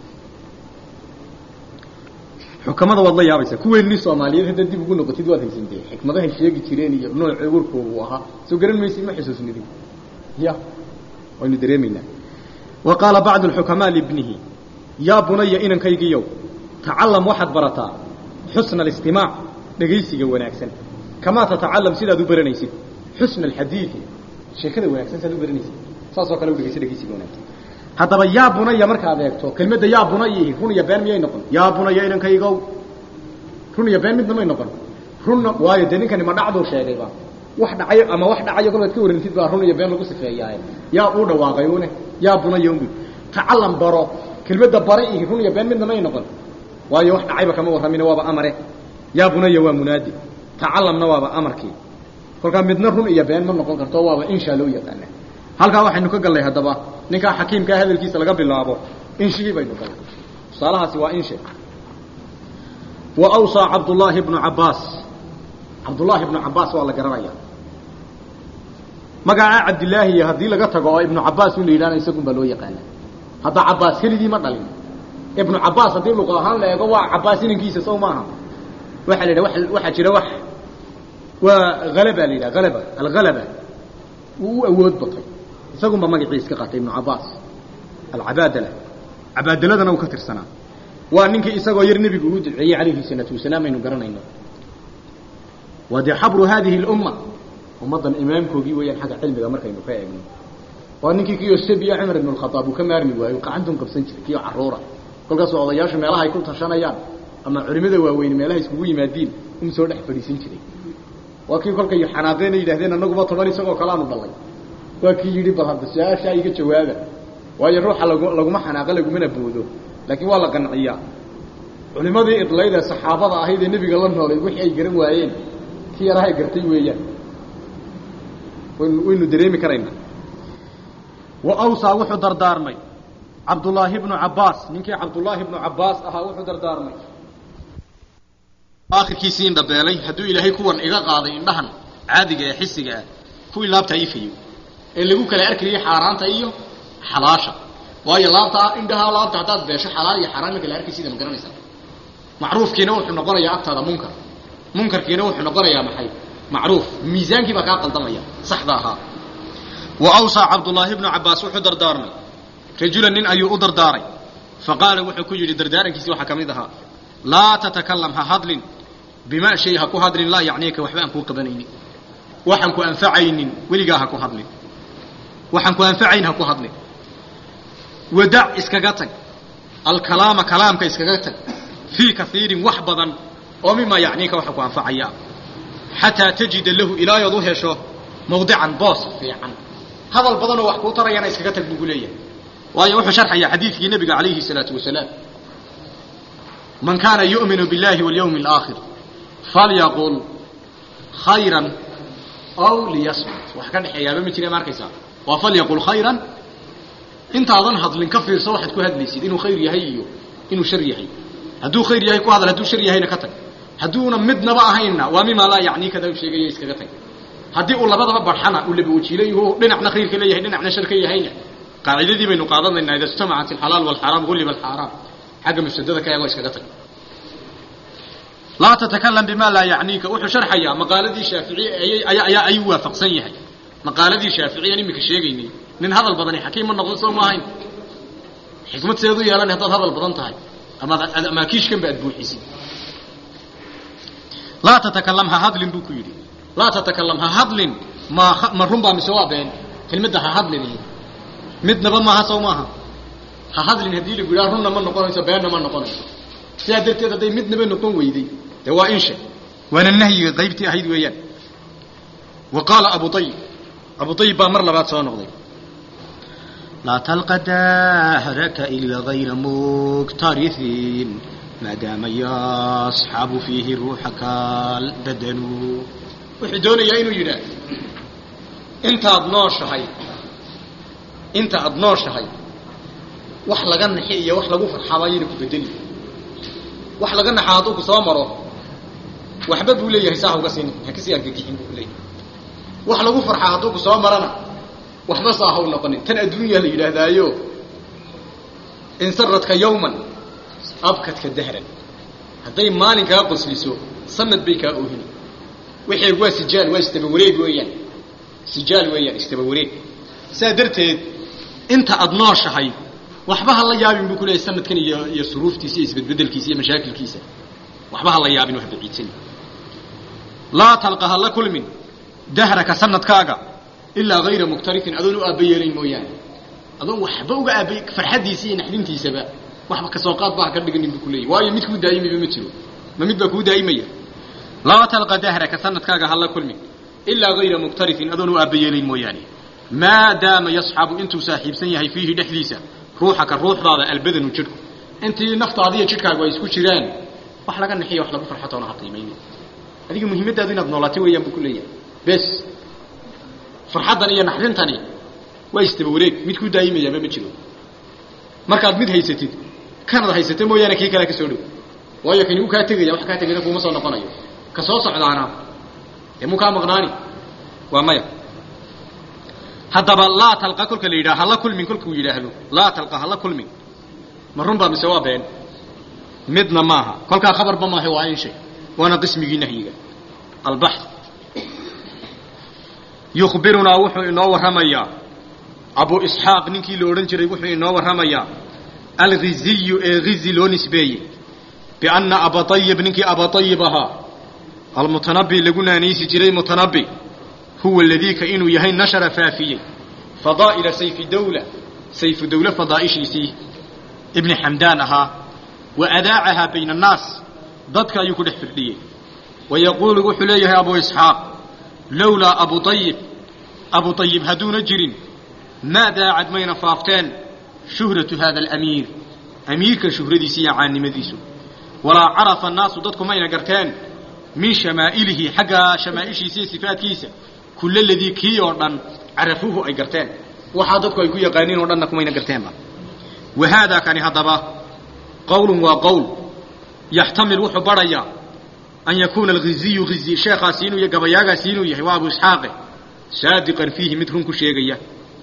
xukamada waad la yaabaysaa kuweenni soomaaliyeed haddaad dib ugu noqotid waad haysantee xikmadahay sheegi jireen iyo nooc warkoogu ahaa soo garan maysid ma xusuusnidin ya waynu dareemaynaa wa qaala bacdu alxukamaa libnihi yaa bunaya inankaygiiyow tacalam waxaad barataa xusna alistimaac dhegaysiga wanaagsan kamaa tatacalam sidaad u baranaysid xusna alxadiidi sheekada wanaagsan sidaad u baranaysid saasoo kale u dhegaysa dhegaysiga wanaagsan haddaba yaa bunaya markaad eegto kelmadda yaa bunayi run iyo been miyay noqon yaa bunaya inankaygow run iyo been midna may noqon runna waayo dee ninkani ma dhacduu sheegayba wax dhacayo ama wax dhacayo kolkaad ka warantid baa run iyo been lagu sifeeyaaye yaa uu dhawaaqay une yaa bunaya unbu tacalam baro kelmadda bare ihi run iyo been midna may noqon waayo wax dhacayba kama warramine waaba amare yaa bunaya waa munaadi tacalamna waaba amarkii kolkaa midna run iyo been ma noqon karto waaba insha loo yaqaana halkaa waxaynu ka gallay haddaba ninkaa xakiimkaa hadalkiisa laga bilaabo inshigii baynu gallay tusaalahaasi waa inshe wa awsaa cabdullaahi bnu cabbaas cabdullaahi ibnu cabbaas waa la garanaya magacaa cabdilaahi haddii laga tago oo ibnu cabbaas un la yidhahna isagun baa loo yaqaana hadda cabbaas keligii ma dhalin ibnu cabbaas haddii luqa ahaan la eego waa cabbaas inankiisa sow maaha waxaa la yidhaha waxaa jira wax waa halaba la yidhaha halaba alhalaba wuu u awood batay isagunba magaciis ka qaatay ibnu cabbaas alcabaadala cabaadaladana uu ka tirsanaa waa ninkii isagoo yar nebigu uu duceeyey calayhi salaatu wasalaam aynu garanayno waa dee xabru haadihi اlumma ummaddan imaamkoogii weeyaan xagga cilmiga markaynu ka eegno waa ninkii kiyo sabiya cumar ibn اkhaaab uu ka maarmi waayo qacantun qabsan jiray kiyo caruura kolkaasoo odayaashu meelaha ay ku tashanayaan ama culimada waaweyn meelaha iskugu yimaadiin un soo dhex fadhiisan jiray waa kii kolkay xanaaqeena yidhahdeen annaguba toban isagoo kalaanu dhalay waa kii yidhi bal hadda su-aashaa iga jawaaba waayo ruuxa lag laguma xanaaqo lagumana boodo laakiin waa la qanciyaa culimadii idlayd ee saxaabada ahayd ee nebiga la noolay wixii ay garan waayeen ki yarahay gartay weeyaan waynu waynu dareemi karaynaa wa awsaa wuxuu dardaarmay cabdullaahi bnu cabbaas ninkii cabdullaahi bnu cabbaas ahaa wuxuu dardaarmay aakhirkiisii indhabeelay hadduu ilaahay kuwan iga qaaday indhahan caadiga ee xisiga ah kuwii laabta ifayo ee lagu kala arkayay xaaraanta iyo xalaasha waayo laabta indhaha laabta haddaad beesho xalaal iyo xaaraan ma kala arkaysiida ma garanaysaa macruufkiina wuxuu noqonayaa agtaada munkar munkarkiina wuxuu noqonayaa maxay macruuf miisaankii baa kaa qaldamaya saxda ahaa wa awsaa cabdullaahi bnu cabbaas wuxuu dardaarmay rajulan nin ayuu u dardaaray faqaala wuxuu ku yidhi dardaarankiisii waxaa ka mid ahaa laa tatakalam ha hadlin bimaa shay ha ku hadlin laa yacniika waxba aan kuu qabanaynin waxaan ku anfacaynin weligaa ha ku hadlin waxaan ku anfacayn ha ku hadlin wadac iskaga tag alkalaama kalaamka iskaga tag fii kaiirin wax badan oo mimaa yacniika waxa ku anfacaya xataa tajida lahu ilaayood u hesho mawdican boos fiican hadal badanoo wax kuu tarayana iskaga tag buugu leeyahay waayo wuxuu sharxayaa xadiidkii nebiga calayhi salaatu wasalaam man kaana yu'minu biاllahi walyawmi alaakhir falyaqul khayran aw liyasmut wax ka dhexeeyaaba ma jira ma arkaysaa waa falyaqul khayran intaadan hadlin ka fiirso waxaad ku hadlaysid inuu khayr yahay iyo inuu shar yahay hadduu khayr yahay ku hadal hadduu shar yahayna ka tag hadduuna midnaba ahaynna waa mimaa laa yacnii kada u sheegaya iskaga tag haddii uu labadaba barxana uu laba wajiilayhu dhinacna khayrka leeyahay dhinacna shar ka yahayna qaacidadii baynu qaadanaynaa ida ijtamacat alxalaal walxaraam gulliba alxaaraam xagga mafsadada ka eego iskaga tag laa tatakalam bima laa yacniika wuxuu sharxayaa maqaaladii shaaficiye ayaa ayaa ayuu waafaqsan yahay maqaaladii shaaficiyan iminka sheegaynay nin hadal badani xakiim ma noqon soo maahayn xikmad seed u yeelan haddaad hadal badan tahay amaad amaakiishkanba aad buuxisid laa tatakalam ha hadlin buu ku yidhi laa tatakalam ha hadlin ma ma runbaa mise waa been kelmadda ha hadlin midnaba maaha sow maaha ha hadlin haddii lagu yidhaha runna ma noqonayso beenna ma noqonayso sidaa darteed hadday midnaba noqon weyday dee waa inshe waana nahyiga qaybtii ahayd weeyaan wa qaala abu ayib abu ayib baa mar labaad soo noqday laa talqa dahraka ila gayra muktarithin maadaama yasxabu fiihi ruuxaka albadanu wuxuu doonayaa inuu yidhaah intaad nooshahay inta aad nooshahay wax laga naxi iyo wax lagu farxaba ayayna ku bedeli wax laga naxa hadduu ku soo maro waxba buu leeyahay saa hauga siin ha kasii argagixin buu leeyahay wax lagu farxaa hadduu ku soo marana waxba saa haw noqonin tan adduunya la yidhaahdaayo insaradka yawman abkadka dahran hadday maalin kaa qosliso sanad bay kaa oohini wixii waa sijaal waa istaba wareeg weeyaan sijaal weeyaan istaba wareeg saa darteed inta aada nooshahay waxba ha la yaabin buu ku leeyahay sanadkan iyo iyo suruuftiisa iyo isbedbedelkiisa iyo mashaakilkiisa waxba ha la yaabin wax baciidsan laa talqa ha la kulmin dahraka sanadkaaga ilaa hayra muktarifin adoon u aaba yeelayn mooyaane adoon waxba uga aaba farxaddiisa iyo naxdintiisaba waxba kasoo qaad ba ha ka dhiganin buu ku leeyahy waayo mid kuu daa'imayba ma jiro ma mid baa kuu daa'imaya laa talqa dahraka sanadkaaga ha la kulmin ilaa hayra muktarifin adoon u aaba yeelayn mooyaane maadaama yasxabu intuu saaxiibsan yahay fiihi dhexdiisa ruuxaka ruuxdaada albadanu jidhku intii naftaadiiyo jidhkaagu ay isku jiraan wax laga naxiyo wax lagu farxatoona ha qiimayni adiga muhiimadaadu inaad noolaatay weeyaan buu ku leeyahay bes farxaddan iyo naxrintani waa istaba wareeg mid ku daayimayaaba ma jiro markaad mid haysatid kanad haysata mooyaane kii kalea ka soo dhow waayo kani uu kaa tegaya wax kaa tegayna kuuma soo noqonayo ka soo socdaana dee muu kaa maqnaani waa maya haddaba laa talqa kolka la yidhaha hala kulmin kolkuu yidhaahdo laa talqa hala kulmin ma run baa mise waa been midna maaha kolkaa khabarba maaha waa in shay waana qismigii nahyiga albaxth yukhbirunaa wuxuu inoo warramayaa abu isxaaq ninkii la odhan jiray wuxuu inoo warramayaa alghiziyu ee ghizi loo nisbeeyey bianna abaayib ninkii abaayib ahaa almutanabi lagu naanaysi jiray mutanabi huwa ladiika inuu yahay nashara faafiyey fadaa'ila sayfi dawla sayfu dawle fadaa'ishiisii ibni xamdaan ahaa wa adaacahaa bayna annaas dadka ayuu ku dhex firdhiyey wa yaquulu wuxuu leeyahay abu isxaaq lowlaa abu ayib abu ayib hadduuna jirin maa daacad mayna faafteen shuhratu hada alamiir amiirka shuhradiisa iyo caannimadiisu walaa carafa annaasu dadku mayna garteen min shamaa'ilihi xagga shamaa'ishiisa iyo sifaadkiisa kulla ladii kii oo dhan carafuuhu ay garteen waxaa dadku ay ku yaqaaniin oo dhanna kumayna garteenba wa haadaa kani haddaba qowlun waa qowl yaxtamil wuxuu badhayaa an yakuuna alghiziyu ghizi sheekhaasi inuu gabayaagaasi inuu yahay waa abu isxaaqe saadiqan fiihi mid run ku sheegaya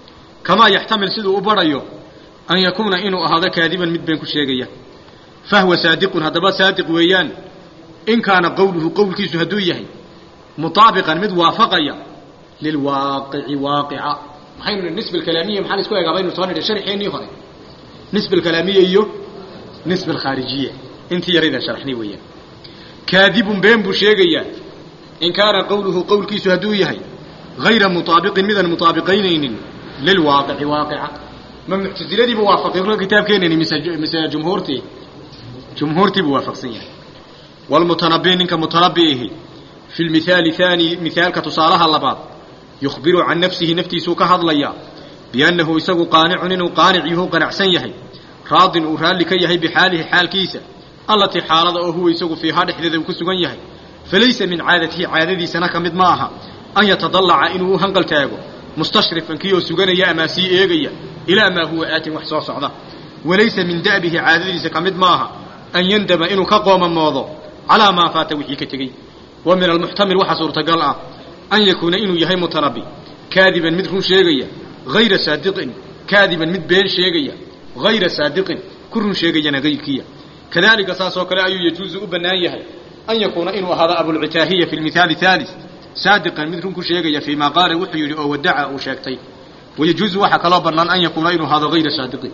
kamaa yaxtamil siduu u badhayo an yakuuna inuu ahaado kaadiban mid been ku sheegaya fahwa saadiqun haddaba saadiq weeyaan in kaana qowluhu qowlkiisu hadduu yahay mutaabiqan mid waafaqaya lilwaaqici waaqica maxaynu nihi nisba alkalaamiya maxaa la isku egaa baynu soo nidhi sharxeennii hore nisba alkalaamiya iyo nisba alkhaarijiya intii yaraydan sharaxnay weeyaan kaadibun been buu sheegayaa in kaana qowluhu qowlkiisu hadduu yahay hayra mutaabiqin midaan mutaabiqaynaynin lilwaaqici waaqica ma muctasiladiibu waafaqay kolka kitaabkeenani mise mise jumhuurtii jumhuurtiibuu waafaqsan yahay walmutanabi ninka mutanabiihi fi lmithaali haani mithaalka tusaalaha labaad yukhbiru can nafsihi naftiisuu ka hadlayaa biannahu isagu qaanicun inuu qaanic yuhu qanacsan yahay raadin uu raalli ka yahay bixaalihi xaalkiisa allatii xaalada oo huwa isagu fiihaa dhexdeeda uu ku sugan yahay falaysa min caadatihi caadadiisana ka mid ma aha an yatadallaca inuu u hanqal taago mustashrifan kii oo suganaya amaa sii eegaya ilaa maa huwa aatin wax soo socda walaysa min da'bihi caadadiisa ka mid ma aha an yandama inuu ka qoomamoodo calaa maa faata wixii ka tegey wa min almuxtamil waxaa suurtagal ah an yakuuna inuu yahay mutanabi kaadiban mid run sheegaya hayra saadiqin kaadiban mid been sheegaya hayra saadiqin ku run sheegayana hayrkiya kadalika saasoo kale ayuu yajuusu u bannaan yahay an yakuuna inuu ahaado abulcitaahiya fi lmithaali haalis saadiqan mid run ku sheegaya fii maa qaala wuxuu yidhi oo wadaca uu sheegtay wayajuusu waxaa kaloo bannaan an yakuuna inuu ahaado hayra saadiqin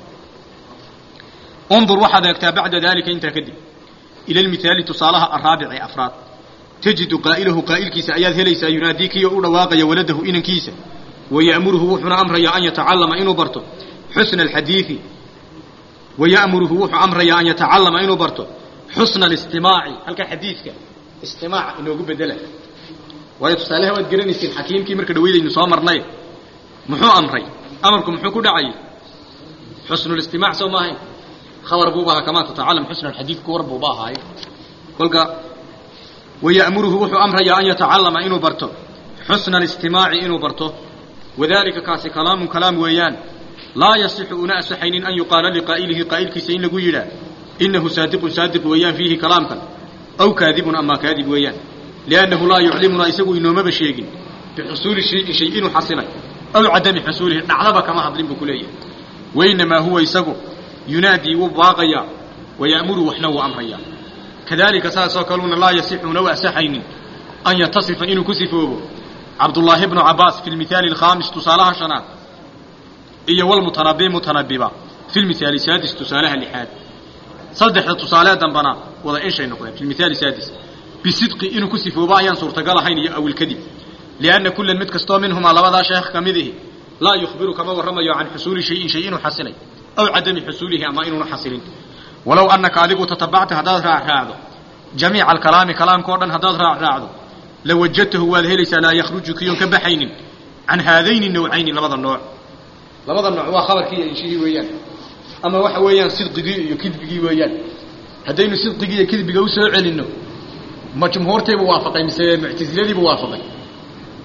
undur waxaad eegtaa bacda dalika intaa kadib ila lmithaali tusaalaha araabici afraad tajidu qaa'ilahu qaa'ilkiisa ayaad helaysaa yunaadii kiyo u dhawaaqaya waladahu inankiisa waya'muruhu wuxuuna amrayaa an yatacallama inuu barto xusna alxadiidi waya'muruhu wuxuu amrayaa an yatacallama inuu barto xusna alistimaaci halka xadiidka istimaac inoogu bedela waayo tusaaleha waad garanaysiin xakiimkii marka dhaweydaynu soo marnay muxuu amray amarku muxuu ku dhacayay xusnulistimac soo maahayn khabar buuba ahaa kamaa tatacalam xusna alxadiid ku war buuba ahaaye kolka waya'muruhu wuxuu amrayaa an yatacallama inuu barto xusna alistimaaci inuu barto wadalika kaasi kalaamun kalaam weeyaan laa yasixu una asaxaynin an yuqaala liqaa'ilihi qaa'ilkiisa in lagu yidhaah inahu saadiqun saadiq weeyaan fiihi kalaamkan aw kaadibun amaa kaadib weeyaan liannahu laa yuclimunaa isagu inoomaba sheegin bixusuuli shayin shay inuu xasilay aw cadami xusuulihi dhacdaba kama hadlin buu ku leeyahay wainamaa huwa isagu yunaadii wuu baaqayaa waya'muru waxna wuu amrayaa kadalika saasoo kaluuna laa yasixuna u asaxaynin an yatasifa inuu ku sifoobo cabdullaahi bnu cabaas fi lmithaali alkhaamis tusaalaha shanaad iyo walmutanabi mutanabiba fi lmithaali saadis tusaalaha lixaad saddexda tusaalee dambana wada inshay noqdeen fi lmithaali saadis bisidqi inuu ku sifoobo ayaan suurtagal ahayn iyo awilkadib lianna kullan mid kastoo minhumaa labadaa sheekh ka mid ihi laa yukhbiru kama warramayo can xusuuli shayin shay inuu xasilay aw cadami xusuulihi ama inuuna xasilin walow annaka adigu tatabacta haddaad raacraacdo jamiica alkalaami kalaamka o dhan haddaad raacraacdo lawajadtahu waad helaysaa laa yakhruju kiyoon ka baxaynin can haadayni nawcayni labada nooc labada nooc waa khabarkii iyo inshihii weeyaan ama waxa weeyaan sidqigii iyo kidbigii weeyaan haddaynu sidqigii iyo kidbiga u soo celinno ma jumhuurtiibuu waafaqay mise muctasiladiibuu waafaqay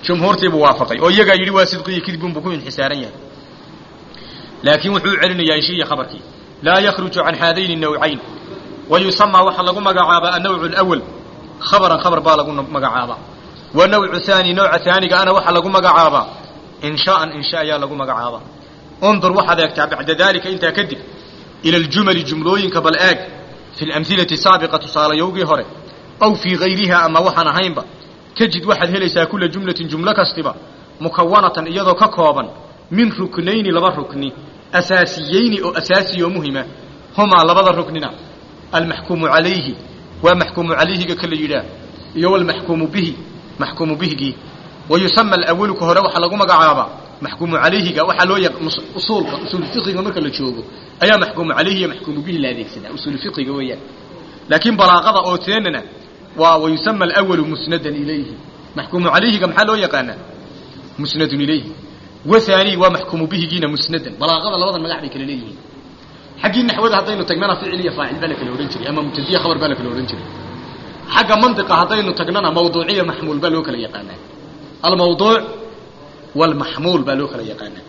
jumhuurtiibuu waafaqay oo iyagaa yidhi waa sidqiyo kidbun buu ku inxisaaran yahay laakiin wuxuu u celinayaa inshiiya khabarkii laa yakhruju can haadayni nawcayn wa yusamaa waxaa lagu magacaabaa annawcu alawal khabaran khabar baa lagu magacaabaa wa nawcu haani nooca haaniga ana waxaa lagu magacaabaa inshaaan insha ayaa lagu magacaabaa undur waxaad eegtaa bacda daalika intaa kadib ila aljumali jumlooyinka bal eeg fi lamhilati saabiqa tusaalayowgii hore aw fii hayriha ama waxaan ahaynba tajid waxaad helaysaa kula jumlatin jumlo kastiba mukawanatan iyadoo ka kooban min ruknayni laba rukni asaasiyeyni oo asaasiya oo muhima humaa labada ruknina almaxkuumu calayhi waa maxkuumu calayhiga ka la yidhaah iyo walmaxkuumu bihi maxkuumu bihigii wa yusama alawalu ka hore waxaa lagu magacaabaa maxkuumu calayhiga waxaa loo usuulka usuul fiqiga marka la joogo ayaa maxkuumu calayhi iyo maxkuumu bihi la adeegsadaa usuul fiqiga weeyaan laakiin balaaqada oo teenana waa wa yusama alawalu musnadan ilayhi maxkuumu calayhiga maxaa loo yaqaanaa musnadun ilayhi wahaani waa maxkuumu bihigiina musnadan balaaqada labadan magac bay kala leeyihiin xaggii naxwada haddaynu tagnana ficil iyo faacil baa la kala odhan jiray ama mubtadiya khabar baa la kala odhan jiray xagga mantiqa haddaynu tagnana mawduuciya maxmuul baa loo kala yaqaanaa almawduuc walmaxmuul baa loo kala yaqaanaa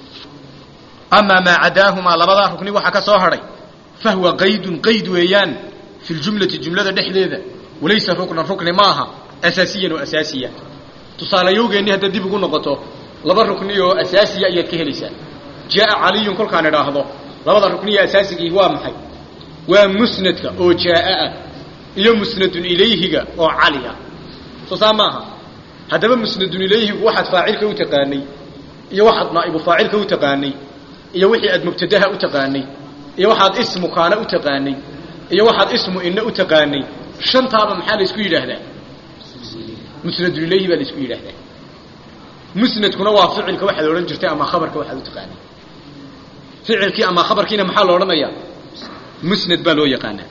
amaa maa cadaahumaa labadaa rukni waxaa ka soo hadhay fahwa qaydun qayd weeyaan fi ljumlati jumlada dhexdeeda walaysa ruknan rukni ma aha asaasiyan oo asaasiya tusaalayowgeennii haddaad dib ugu noqoto laba rukni oo asaasiya ayaad ka helaysaa jaaa caliyun kolkaan idhaahdo labada rukniya asaasigii waa maxay waa musnadka oo jaaa ah iyo musnadun ilayhiga oo cali ah soo saa maaha haddaba musnadun ilayhigu waxaad faacilka u taqaanay iyo waxaad naa'ibu faacilka u taqaanay iyo wixii aad mubtadaha u taqaanay iyo waxaad ismu kaana u taqaanay iyo waxaad ismu inna u taqaanay shantaaba maxaa la isku yidhaahdaa musnadun ilayhi baa la isku yidhaahdaa musnadkuna waa ficilka waxaad odhan jirtay ama khabarka waxaad u taqaanay ficilkii ama khabarkiina maxaa la odhanayaa musnad baa loo yaqaanaa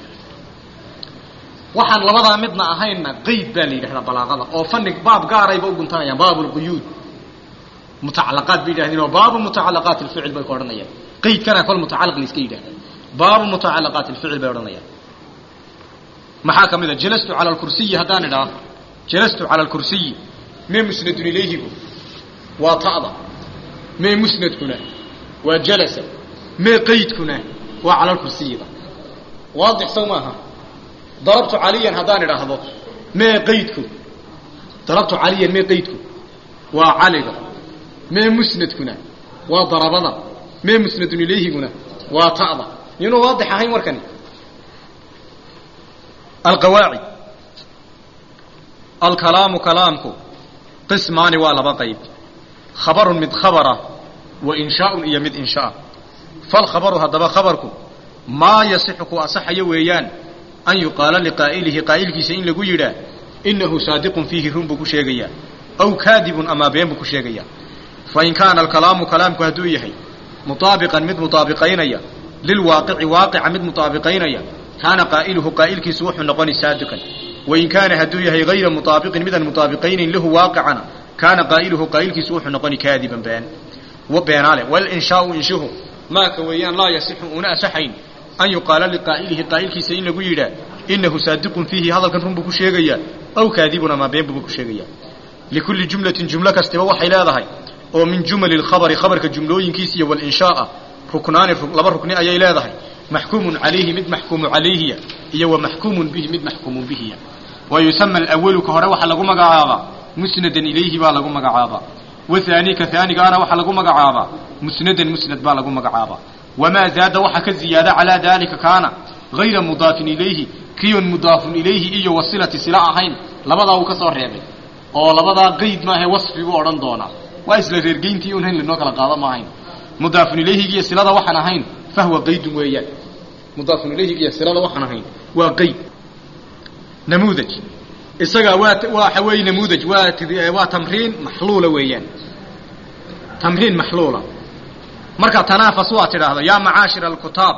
waxaan labadaa midna ahaynna qayd baa la yidhahdaa balaaqada oo fani baab gaarayba u guntanayaan baab lquyuud mutacalaqaat bay yidhahdeen oo baabu mutacalaqaat alficil bay ku odhanayaan qaydkana kol mutacalaq la iska yidhahda baabu mutacalaqaat alficil bay odhanayaan maxaa ka mid a jalastu cala alkursiyi haddaan idhaa jalastu cala alkursiyi mee musnadun ilayhigu waa ta'da mee musnadkuna waa jalasa mee qaydkuna waa cala alkursiyida waadix sow maaha darabtu caliyan haddaan idhaahdo mee qaydku darabtu caliyan mee qaydku waa caliga mee musnadkuna waa darabada mee musnadun ilayhiguna waa ta'da yunu waadix ahayn warkani alqawaacid alkalaamu kalaamku qismaani waa laba qayb khabarun mid khabara wa inshaaun iyo mid inshaa falkhabaru haddaba khabarku maa yasixu ku asaxayo weeyaan an yuqaala liqaa'ilihi qaa'ilkiisa in lagu yidhaa inahu saadiqun fiihi run buu ku sheegayaa aw kaadibun amaa been buu ku sheegayaa fain kaana alkalaamu kalaamku hadduu yahay mutaabiqan mid mutaabiqaynaya lilwaaqici waaqica mid mutaabiqaynaya kaana qaa'iluhu qaa'ilkiisu wuxuu noqoni saadiqan wain kaana hadduu yahay hayra mutaabiqin midaan mutaabiqaynayn lahu waaqicana kaana qaa'iluhu qaa'ilkiisu wuxuu noqoni kaadiban been beenaale walinshaau inshuhu maaka weeyaan laa yasixu una asaxayn an yuqaala liqaa'ilihi qaa'ilkiisa in lagu yidhaa inahu saadiqun fiihi hadalkan run buu ku sheegayaa aw kaadibun amaa been buu ku sheegayaa likulli jumlatin jumlo kastiba waxay leedahay oo min jumali lkhabari khabarka jumlooyinkiisa iyo walinshaaa ruknaani laba rukni ayay leedahay maxkuumun calayhi mid maxkuumu calayhiya iyo wa maxkuumun bihi mid maxkuumun bihiya wa yusama alawalu ka hore waxaa lagu magacaabaa musnadan ilayhi baa lagu magacaabaa wahaani ka haanigaana waxaa lagu magacaabaa musnadan musnad baa lagu magacaabaa wamaa zaada waxa ka ziyaada calaa daalika kaana hayra mudaafin ilayhi kiyon mudaafun ilayhi iyo wasilati sila ahayn labadaa uu ka soo reebay oo labadaa qayd maahe wasfi buu odhan doonaa waa isla reergeyntii un hayn lanoo kala qaado ma ahayn mudaafun ilayhigiiyo silada waxaan ahayn fahwa qaydun weeyaan mudaafun ilayhigiiyo silada waxaan ahayn waa qayd namuudaj isagaa waa waxa weeye namuudaj waa waa tamriin maxluula weeyaan tamriin maxluula marka tanaafas waa tidhaahdo yaa macaashira alkutaab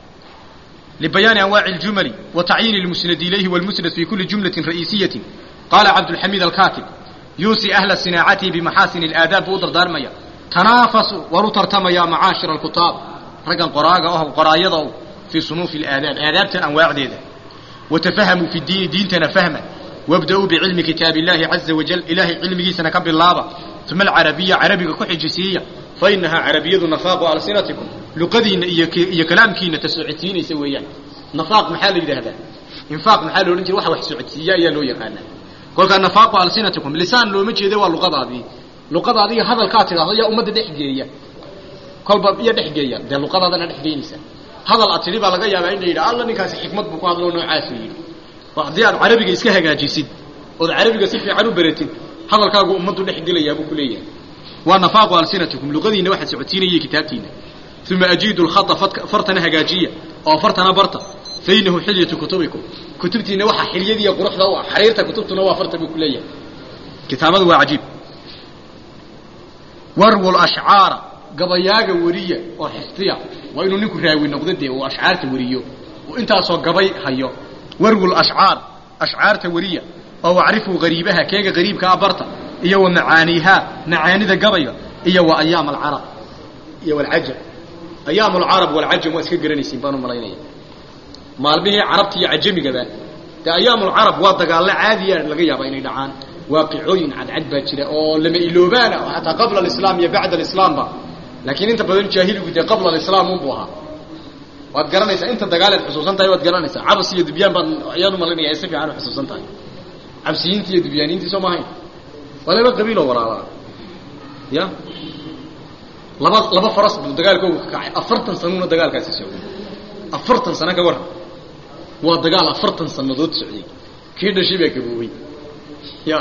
libayaani anwaaci اljumali wa tacyiini اlmusnad ilayhi wاlmusnad fi kuli jumlatin ra'iisiyatin qaala cabdulxamiid alkaatib yuusi ahla sinaacatihi bimaxaasin اlaadaab buu u dardaarmaya tanaafasu war u tartamaya macaashira alkutaab raggan qoraaga oh qoraayada o fii sunuufi اlaadaab aadaabtan anwaacdeeda watafahamuu fi diini diintana fahma wabda-uu bicilmi kitaabi illaahi caza wajal ilaahay cilmigiisana ka bilaaba uma alcarabiya carabiga ku xijisiiya fa inahaa carabiyadu nafaaqu alsinatikum luqadiinna iyo iyo kalaamkiina ta socodsiinaysa weeyaan nafaaq maxaa la yidhaahdaa infaaq maxaa la odhan jira waxa wax socodsiiya ayaa loo yaqaanaa kolkaa nafaaqu alsinatikum lisaan looma jeeda waa luqadaadii luqadaadiiyo hadalkaa tidhahdo yaa ummadda dhex geeya kolba iyo dhex geeya dee luqadaadana dhex geynaysa hadal aad tidhi baa laga yaabaa in la yidhaha alla ninkaasi xikmad buu ku hadloo noocaasu yidhi haddii aad carabiga iska hagaajisid ood carabiga si fiican u beratid hadalkaagu ummaddu dhex gelayaa buu ku leeyahay waa nafaaqu alsinatikum luqadiinna waxaad socodsiinaya kitaabtiina uma ajiidu lkhata fartana hagaajiya oo fartana barta fa inahu xilyatu kutubikum kutubtiinna waxaa xilyadiiya quruxda u ah xariirta kutubtuna waa farta buu ku leeyahay kitaabada waa cajiib warwu lashcaara gabayaaga weriya oo xifdiya waa inuu ninku raawi noqdo dee uu ashcaarta weriyo uu intaasoo gabay hayo warwu lashcaar ashcaarta weriya oo wacrifuu gariibaha keega gariibka a barta iyo wa macaaniihaa macaanida gabayga iyo wa ayaam alcarab iyo walcajam ayaam alcarab walcajam waa iska garanaysiin baan u malaynaya maalmihii carabta iyo cajamigaba dee ayaam alcarab waa dagaallo caadiya laga yaaba inay dhacaan waaqicooyin cadcad baa jira oo lama iloobaana oo xataa qabla alislaam iyo bacda alislaamba laakiin inta badan jaahiligu dee qabla alislaam unbuu ahaa waad garanaysaa inta dagaaleed xusuusan tahay waad garanaysaa cabas iyo dubyaan baad ayaan u malaynaya si fiican u xusuusan tahay cabsiyiintii iyo dubyaaniintii soo maahayn waa laba qabiiloo walaalaa ya laba laba faras buu dagaalkooga ka kacay afartan sanuuna dagaalkaasi socday afartan sano ka waran waa dagaal afartan sanadood socday kii dhashay baa gaboobay ya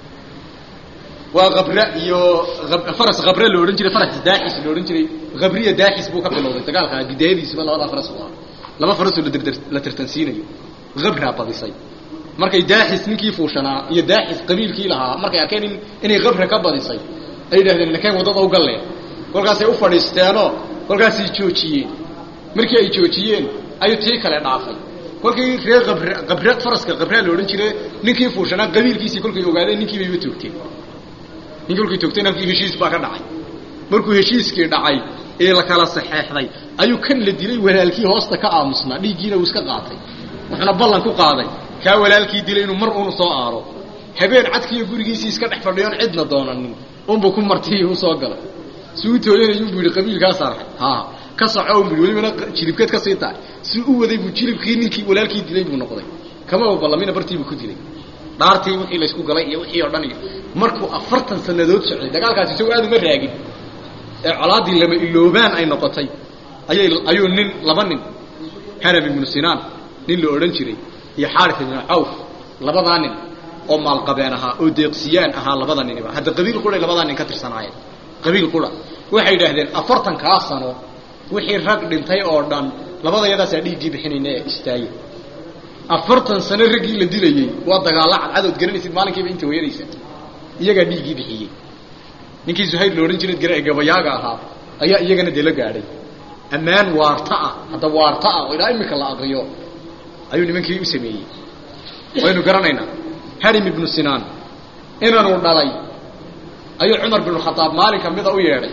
waa kabra iyo faras kabra la odhan jiray faras daaxis la odhan jiray kabriya daaxis buu ka bilowday dagaalka gidaayadiisuba labadaa faras u ahaa laba farasoo la tartansiinayo kabraa badisay markay daaxis ninkii fuushanaa iyo daaxis qabiilkii lahaa markay arkeen in inay kabra ka badisay ay yidhahdeen nakeen waddada u galleen kolkaasay u fadhiisteenoo kolkaasay joojiyeen markii ay joojiyeen ayuu tii kale dhaafay kolkii reer abr qabra faraska qabraa la odhan jire ninkii fuushanaa qabiilkiisii kolkay ogaadeen ninkii bayba toogteen ninkii kolkay toogteen halkii heshiis baa ka dhacay markuu heshiiskii dhacay ee la kala saxeexday ayuu kan la dilay walaalkii hoosta ka aamusnaa dhiiggiina uu iska qaatay wuxuuna ballan ku qaaday kaa walaalkii dilay inuu mar uunu soo aaro habeen cadkiiyo gurigiisii iska dhex fadhiyoon cidna doonanin unbuu ku martiy u soo galay si u tooyanayuu bu yidhi qabiilkaas arxay ha ka soco bu yidhi welibana jilibkeed ka sii tahay si u waday buu jilibkii ninkii walaalkii dilay buu noqday kama ballamina bartiibuu ku dilay dhaartii wixii laysku galay iyo wixii oo dhan iyo markuu afartan sanadood socday dagaalkaasi isagoo aad uma raagin ee colaaddii lama iloobaan ay noqotay ayay ayuu nin laba nin hanam ibnu sinaan nin la odhan jiray iyo xaarif ibnu cawf labadaa nin oo maalqabeen ahaa oo deeqsiyaan ahaa labada niniba hadda qabiil quray labadaa nin ka tirsanaayeen qabiil qura waxay yidhaahdeen afartankaa sano wixii rag dhintay oo dhan labada yadaasaa dhiiggii bixinayna ee istaaye afartan sano raggii la dilayey waa dagaalla cadcadood garanaysid maalinkiiba inta hooyanaysa iyagaa dhiiggii bixiyey ninkii zuhayr la odhan jiray gara gabayaaga ahaa ayaa iyagana dee la gaadhay ammaan waarta ah hadda waarta ah oo ilaa imika la aqriyo ayuu nimankii u sameeyey waynu garanaynaa harim ibnu sinaan inanuu dhalay ayuu cumar binu khadaab maalin ka mida u yeedhay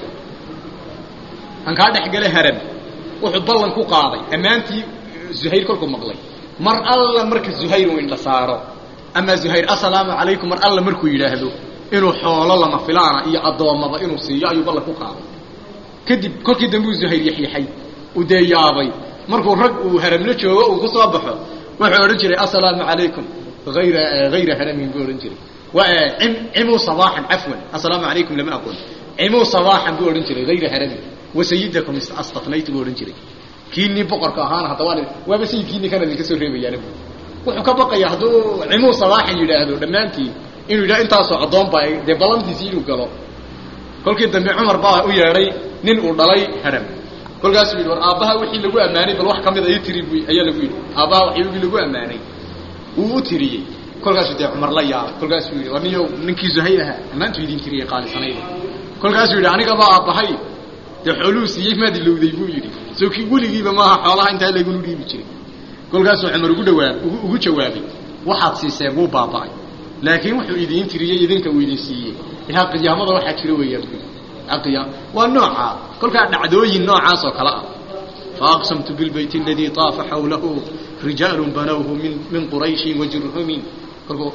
aan kaa dhexgale haram wuxuu ballan ku qaaday ammaantii zuhayr kolkuu maqlay mar alla marka zuhayr uu indha saaro ama zuhayr assalaamu calaykum mar alla markuu yidhaahdo inuu xoolo lama filaana iyo addoommaba inuu siiyo ayuu ballan ku qaaday kadib kolkii dambe uu zuhayr yaxyaxay uu dee yaabay markuu rag uu haramla joogo uu ku soo baxo wuxuu odhan jiray assalaamu calaykum ayra hayra haramin buu odhan jiray cimuu sabaaxan cafwan assalaamu calaykum lama aqoon cimuu sabaaxan buu odhan jiray hayra haramin wasayidakum astafnaytu buu odhan jiray kiinii boqorka ahaana hadda waa waaba sayidkiini kana idinka soo reebayaana wuxuu ka baqayaa hadduu cimuu sabaaxan yidhaahdo dhammaantii inuu yidhaha intaasoo addoon baa dee ballantiisii inuu galo kolkii dambe cumar baa u yeedhay nin uu dhalay haram kolkaasuu yidhi war aabbaha wixii lagu ammaanay bal wax ka mida ii tiri bu ayaa lagu yidhi aabbaha waxyogii lagu ammaanay wuu u tiriyey kolkaasuu dee cumar la yaabay kolkaasuu yidhi war niyo ninkii zuhayr ahaa ammaantuu idin tiriyey qaalisanayda kolkaasuu yidhi anigaba aabbahay dee xooluhu siiyey maad ilowday buu yidhi soo kii weligiiba maaha xoolaha intaa laygunu dhiibi jiray kolkaasuu cumar ugu dhawaa ugu jawaabay waxaad siiseen wuu baaba'ay laakiin wuxuu idiin tiriyey idinka uu idin siiyey ilaa qiyaamada waxaa jira weeyaan bu qiyaam waa noocaa kolkaa dhacdooyin noocaas oo kale ah faaqsamtu bilbayti aladii طaafa xawlahu rijaalu banawhu min min qurayshin wajurhumin kolkuu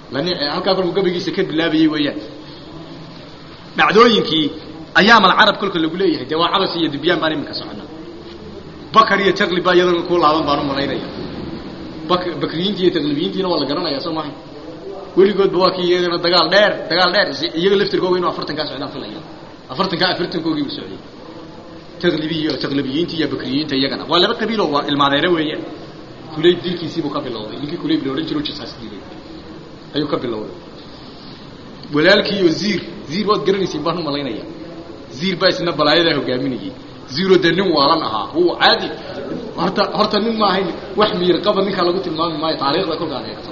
lani halkaa kolku gabaygiisa ka bilaabayey weeyaan dhacdooyinkii ayaamal carab kolka lagu leeyahay dee waa cabas iyo dubyaan baan iminka socona bakar iyo taqlib baa iyadana ku laaban baan u malaynaya bak bakriyiintii iyo taqlibiyiintiina waa la garanaya soo mahay weligoodba waa kii iyagana dagaal dheer dagaal dheer iyaga laftirkooga inuu afartankaa socdaan filaya afartankaa afartankoogii u socday taqlibiy taqlibiyiinta iyo bakriyiinta iyagana waa laba qabiilo waa ilmaadeere weeyaan kulayb dilkiisiibuu ka bilowday ninkii kulayb la odhan jiro jisaas dilay ayuu ka bilowday walaalkii oo ziir ziir waad garanaysiin baan u malaynaya ziir baa isna balaayadaa hogaaminayay ziiro dee nin waalan ahaa huwa caadi horta horta nin ma ahayn wax miyir qaba ninkaa lagu tilmaami maayo taariikhda kolkaad eegto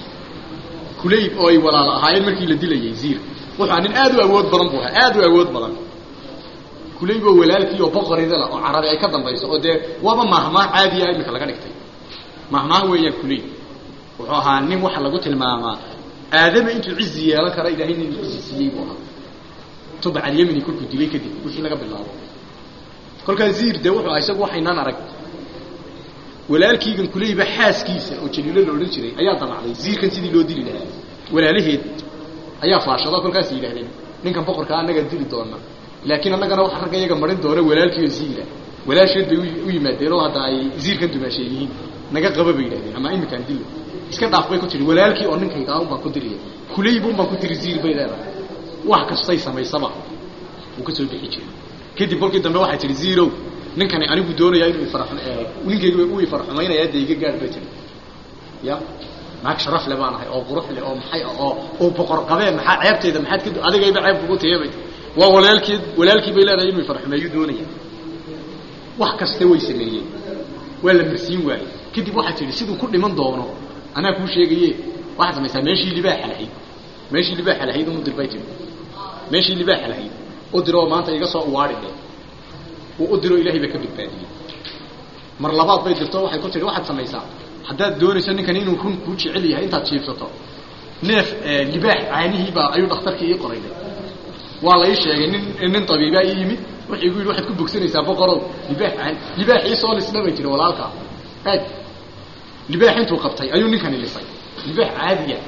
kulayb oo ay walaalo ahaayeen markii la dilayay ziir wuxua nin aad u awood badan buu ahaa aad u awood badan kulayb oo walaalkii oo boqoridala oo carabi ay ka dambayso oo dee waaba mahmaah caadiya iminka laga dhigtay mahmaah weeyaan kulayb wuxuu ahaa nin waxa lagu tilmaamaa aadama intuu cizi yeelan kara ilaahay nin cizi siiyey buu ahaa tubac alyamini kolkuu dilay kadib wixii laga bilaabo kolkaa ziir dee wuxuu aha isagu waxaynaan arag walaalkiigan kulayba xaaskiisa oo jaliilo la odhan jiray ayaa damacday ziirkan sidii loo dili lahaa walaalaheed ayaa faashado kolkaas yidhahdeen ninkan boqorkaa annagaa dili doona laakiin annagana waxa ragga iyaga marin doona walaalkii oo ziira walaasheed bay u yimaadeen oo hadda ay ziirkan dumaashay yihiin naga qaba bay yidhahdeen ama iminkaan dilo iska dhaaf bay ku tiri walaalkii oo ninkayga un baan ku diriya kulayb un baan ku tiri ziir bay leedahay wax kastay samaysaba wuu ka soo bixi jiray kadib kolkii dambe waxay tihi ziirow ninkani anigu doonayaa inuu ifar ninkayga uu ifarxumaynaya dee iga gaadh bay tiri ya naag sharaf le baan ahay oo qurux leh oo maxay oo oo boqor qabee maxaa ceebtayda maxaad ka adigayba ceeb kugu tiya bay waa walaalkeed walaalkii bay leedahay inuu ifarxumeeyo doonaya wax kaste way sameeyeen waa la marsiin waayey kadib waxay tihi siduu ku dhiman doono anaa kuu sheegaye waxaad samaysaa meeshii libaaxa lahayd meeshii libaaxa lahayd unu dir bay tiri meeshii libaaxa lahayd u diroo maanta iga soo uwaadhi dhe uu u diroo ilahay baa ka badbaadiyey mar labaad bay dirto waxay ku tihi waxaad samaysaa haddaad doonayso ninkan inuu run kuu jecel yahay intaad jiibsato neef libaax caanihiibaa ayuu dhakhtarkii ii qorayday waa la ii sheegay nin nin tabiibaa ii yimid wuxuu igu yidhi waxaad ku bogsanaysaa boqorow libaax caani libaax ii soo lisna bay tiri walaalkaa eeg libaax intuu qabtay ayuu ninkani lisay libaax caadiya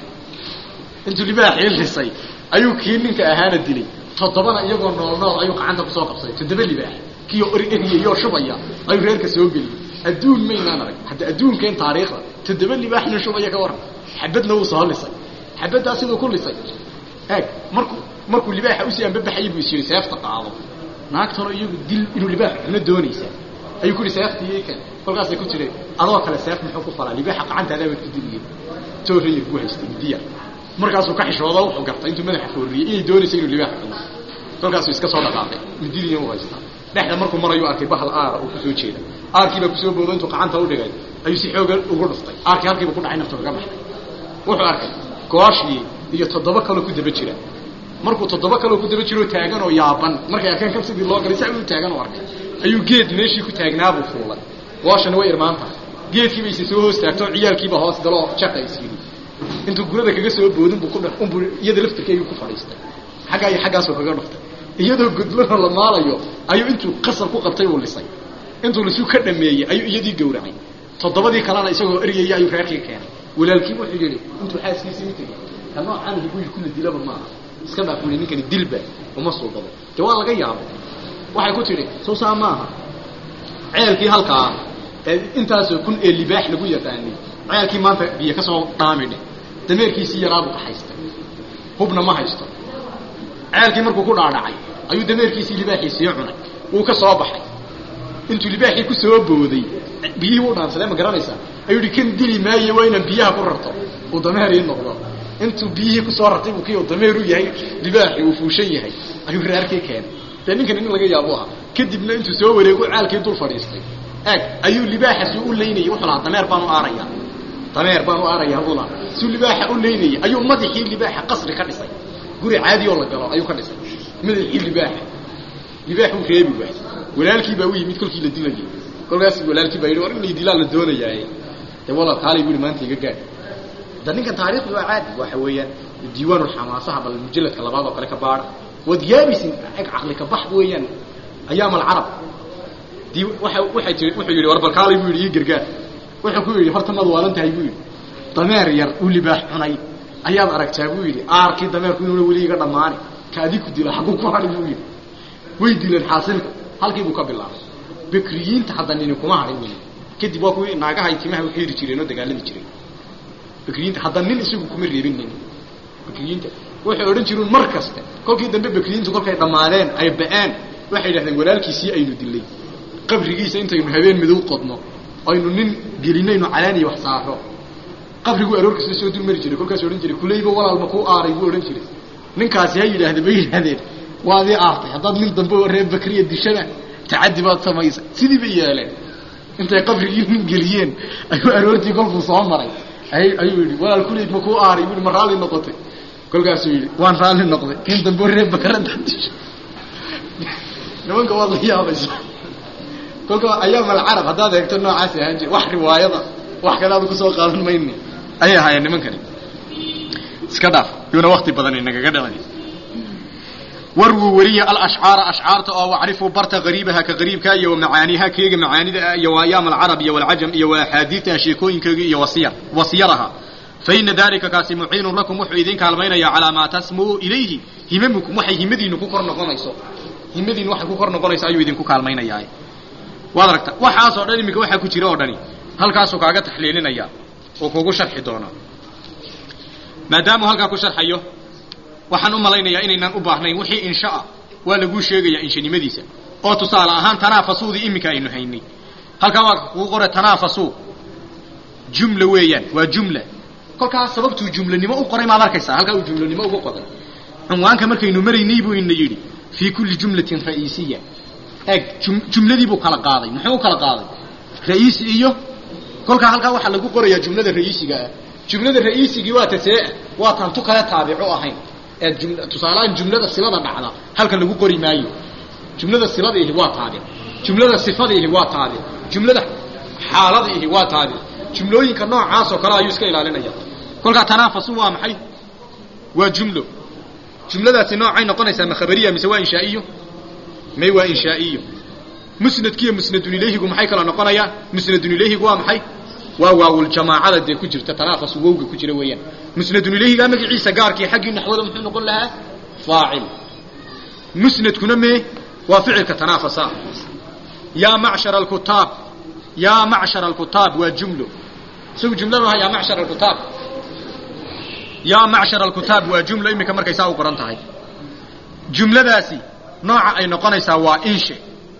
intuu libaaxii lisay ayuu kii ninka ahaana dilay toddobana iyagoo nool nool ayuu gacanta kusoo qabsaday toddoba libaax kiyo eriyayoo shubaya ayuu reerka soo geliyey adduun maynaan arag hadda adduunkeen taariikhda toddoba libaaxna shubaya ka waran xabadna wuu soo lisay xabaddaa siduu ku lisay eeg markuu markuu libaaxa usii ambabaxayay buu is yidhi seefta qaado naagtanoo iyagu dil inuu libaax xuno doonaysaa ayuu ku yihi seeftii kan kolkaasay ku jireen adoo kale seef muxuu ku falaa libaaxa gacantaada baad ku diliyeen toorayar ku haystay midiya markaasuu ka xishoodo wuxuu gartay intuu madaxa foorriyey inay doonaysa inuu libaax cuno kolkaasuu iska soo dhaqaaqay mididiina u haystaa dhexda markuu marayuu arkay bahal aara oo kusoo jeeda aarkiibaa kusoo boodo intuu gacanta u dhigay ayuu si xooga ugu dhuftay aarkii halkiiba ku dhacay nafta kaga baxay wuxuu arkay gooshii iyo toddoba kaloo ku daba jira markuu toddoba kaloo ku daba jiroo taagan oo yaaban markay arkeen kab sidii loo galay saa u taagan oo arkay ayuu geed meeshii ku taagnaabuu fuulay gooshana way irmaan tahay geedkiiba isi soo hoos taagto ciyaarkiiba hoos galoo jaqa is yidhi intuu gurada kaga soo boodin buu ku dh unbuu iyada laftirkeygii ku fadhiistay xaggaa iyo xaggaasuu kaga dhuftay iyadoo gudlana la maalayo ayuu intuu qasar ku qabtay uu lisay intuu lisuu ka dhameeyey ayuu iyadii gowracay toddobadii kalena isagoo eryaya ayuu reerkii keenay walaalkii wuxuu yidhi intuu xaaskiisii u tegey ka noocaan hibuyi kula dilaba maaha iska dhaaf buli ninkani dilba uma suubado dee waa laga yaabay waxay ku tidhi soo saa maaha ceelkii halkaa ee intaasoo kun ee libaax lagu yaqaanay ceelkii maanta biyo ka soo dhaamidhe dameerkiisii yaraabuu ka haystay hubna ma haysto ceelkii markuu ku dhaadhacay ayuu dameerkiisii libaaxiisii cunay wuu ka soo baxay intuu libaaxii ku soo booday biyihii u dhaansadee ma garanaysaa ayuu yihi kan dili maaye waa inaan biyaha ku rarto uu dameer ii noqdo intuu biyihii kusoo rartay buu kii uu dameer u yahay libaaxii uu fuushan yahay ayuu reerkii keenay dee ninkan nin laga yaabo ahaa kadibna intuu soo wareego ceelkii dul fadhiistay eeg ayuu libaaxasi u laynayay wuxuu lahaa dameer baan u aaraya dameer baan u aaraya buu lahaa suu libaaxa u laynayay ayuu madaxii libaaxa qasri ka dhisay guri caadi oo la galo ayuu ka dhisay madaxii libaaxa libaax uu reebi waay walaalkii baa u yimid kolkii la dilayay kolkaas walaalkii baa yidhi war in laydilaa la doonayaaye dee walaal kaalay buu yihi maanta iga gaadh da ninkan taariikhdu waa caadi waxa weeyaan diiwaan ulxamaasaha bal mujalladka labaad oo kale ka baara waad yaabaysin ag caqli ka bax weeyaan ayaam alcarab di waa waxay tii wuxuu yidhi war bal kaalay buu yidhi ii gargaar wuxuu ku yidhi horta maad waalan tahay buu yidhi dameer yar uu libaax cunay ayaad aragtaa buu yidhi aarkii dameerku inuuna weli iga dhammaani ka adiku dilo xaguu ku hadhi buu yidhi way dileen xaasilka halkii buu ka bilaabay bekriyiinta hadda nini kuma hadhin weli kadib waa kuwii naagaha ay timaha u xiiri jireen oo dagaalami jireen bekriyiinta hadda nin isagu kuma reebin nin bekriyiinta waxay odhan jireen mar kaste kolkii dambe bekriyiintu kolkay dhammaadeen ay ba'een waxay yidhahdeen walaalkiisii aynu dilay qabrigiisa intaynu habeen midow qodno aynu nin gelinaynu calaaniya wax saaro qabriguu aroorkiisa soo dul mari jiray kolkaas odhan jiray kuleyba walaalma kuu aaray buu odhan jiray ninkaasi ha yidhaahde bay yidhahdeen waadii aartay haddaad nin dambe oo reer bakriya dishana tacaddi baad samaysa sidii bay yeeleen intay qabrigii nin geliyeen ayuu aroortii kolkuu soo maray ay ayuu yidhi walaal kuleyb ma kuu aaray buu ma raalli noqotay kolkaasuu yidhi waan raalli noqday nin dambe oo reer bakrada disha nimanka waad la yaabaysa kolka ayaam alcarab haddaad eegto noocaas ahaan jir wax riwaayada wax kale aad kusoo qaadan mayne ayay ahaayeen nimankani iska dhaaf yuuna wakti badan inagaga dhalan warwuu weriya alashcaara ashcaarta oo wacrifuu barta qariibaha ka qariibka iyo macaaniha keega macaanida iyo ayaam alcarab iyo walcajam iyo waaxaadiidta sheekooyinkeega iyo wasiyar wasiyaraha faina dalika kaasi muciinun lakum wuxuu idin kaalmaynaya calaa maa tasmuu ilayhi himamukum waxay himadiinu ku kor noqonayso himadiinu waxay ku kor noqonayso ayuu idinku kaalmaynayaa waad aragta waxaasoo dhan iminka waxaa ku jira oo dhani halkaasuu kaaga taxliilinaya oo kugu sharxi doonaa maadaamuu halkaa ku sharxayo waxaan u malaynayaa inaynaan u baahnayn wixii inshaa waa laguu sheegayaa inshanimadiisa oo tusaale ahaan tanaafasuudii iminka aynu haynay halkaa waa kugu qora tanaafasuu jumla weeyaan waa jumla kolkaas sababtuu jumlanimo u qoray maad arkaysaa halkaa uu jumlanimo uga qoray cunwaanka markaynu maraynay buu ina yidhi fii kulli jumlatin ra'iisiya eeg jumladii buu kala qaaday muxuu u kala qaaday ra'iisi iyo kolkaa halkaa waxaa lagu qorayaa jumlada ra'iisiga ah jumlada ra'iisigii waa tasee waa taan tu kale taabico ahayn ee jum tusaalehaan jumlada silada dhacda halka lagu qori maayo jumlada silada ihi waa taabic jumlada sifada ihi waa taabic jumlada xaalada ihi waa taabic jumlooyinka noocaas oo kale ayuu iska ilaalinaya kolkaa tanaafasu waa maxay waa jumlo jumladaasi noocay noqonaysaa ma khabariya mise waa inshaa'iyo may waa inshaa'iyo musnadkiiyo musnadun ilayhigu maxay kala noqonayaan musnadun ilayhigu waa maxay waa waawuljamaacada dee ku jirta tanaafasu wowga ku jira weeyaan musnadun ilayhigaa magaciisa gaarkii xaggii naxwada muxuu noqon lahaa faacil musnadkuna mee waa ficilka tanaafasa yaa macshar alkutaab yaa macshar alkutaab waa jumlo isagu jumlo maaha yaa macshar alkutaab yaa macshar alkutaab waa jumlo iminka markay saa u qoran tahay jumladaasi nooca ay noqonaysaa waa inshe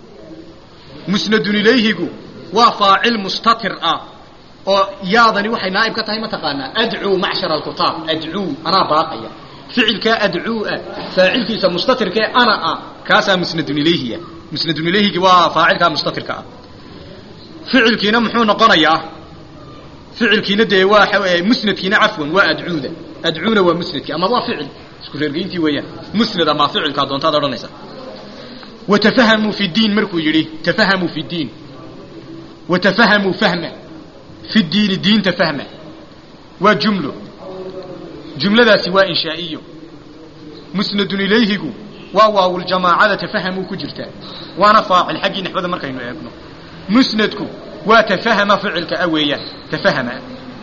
musnadun ilayhigu waa faacil mustatir ah oo yaadani waxay naaib ka tahay mataqaanaa adcuu macshar alkutaab adcuu anaa baaqaya ficilkaa adcuuah faacilkiisa mustatirkae ana ah kaasaa musnadun ilayhiya musnadun ilayhigi waa faacilkaa mustatirka ah ficilkiina muxuu noqonayaa ficilkiina dee waa musnadkiina cafwan waa adcuuda adcuuna waa musnadkii ama waa ficil isku reergeyntii weeyaan musnad ama ficilkaa doontaad odhanaysa watafahamuu fi diin markuu yidhi tafahamuu fi diin watafahamuu fahma fi diini diinta fahma waa jumlo jumladaasi waa inshaa'iyo musnadun ilayhigu waa waawuljamaacada tafahamuu ku jirtaa waana faacil xaggii naxwada markaynu eegno musnadku waa tafahama ficilka a weeyaan tafahama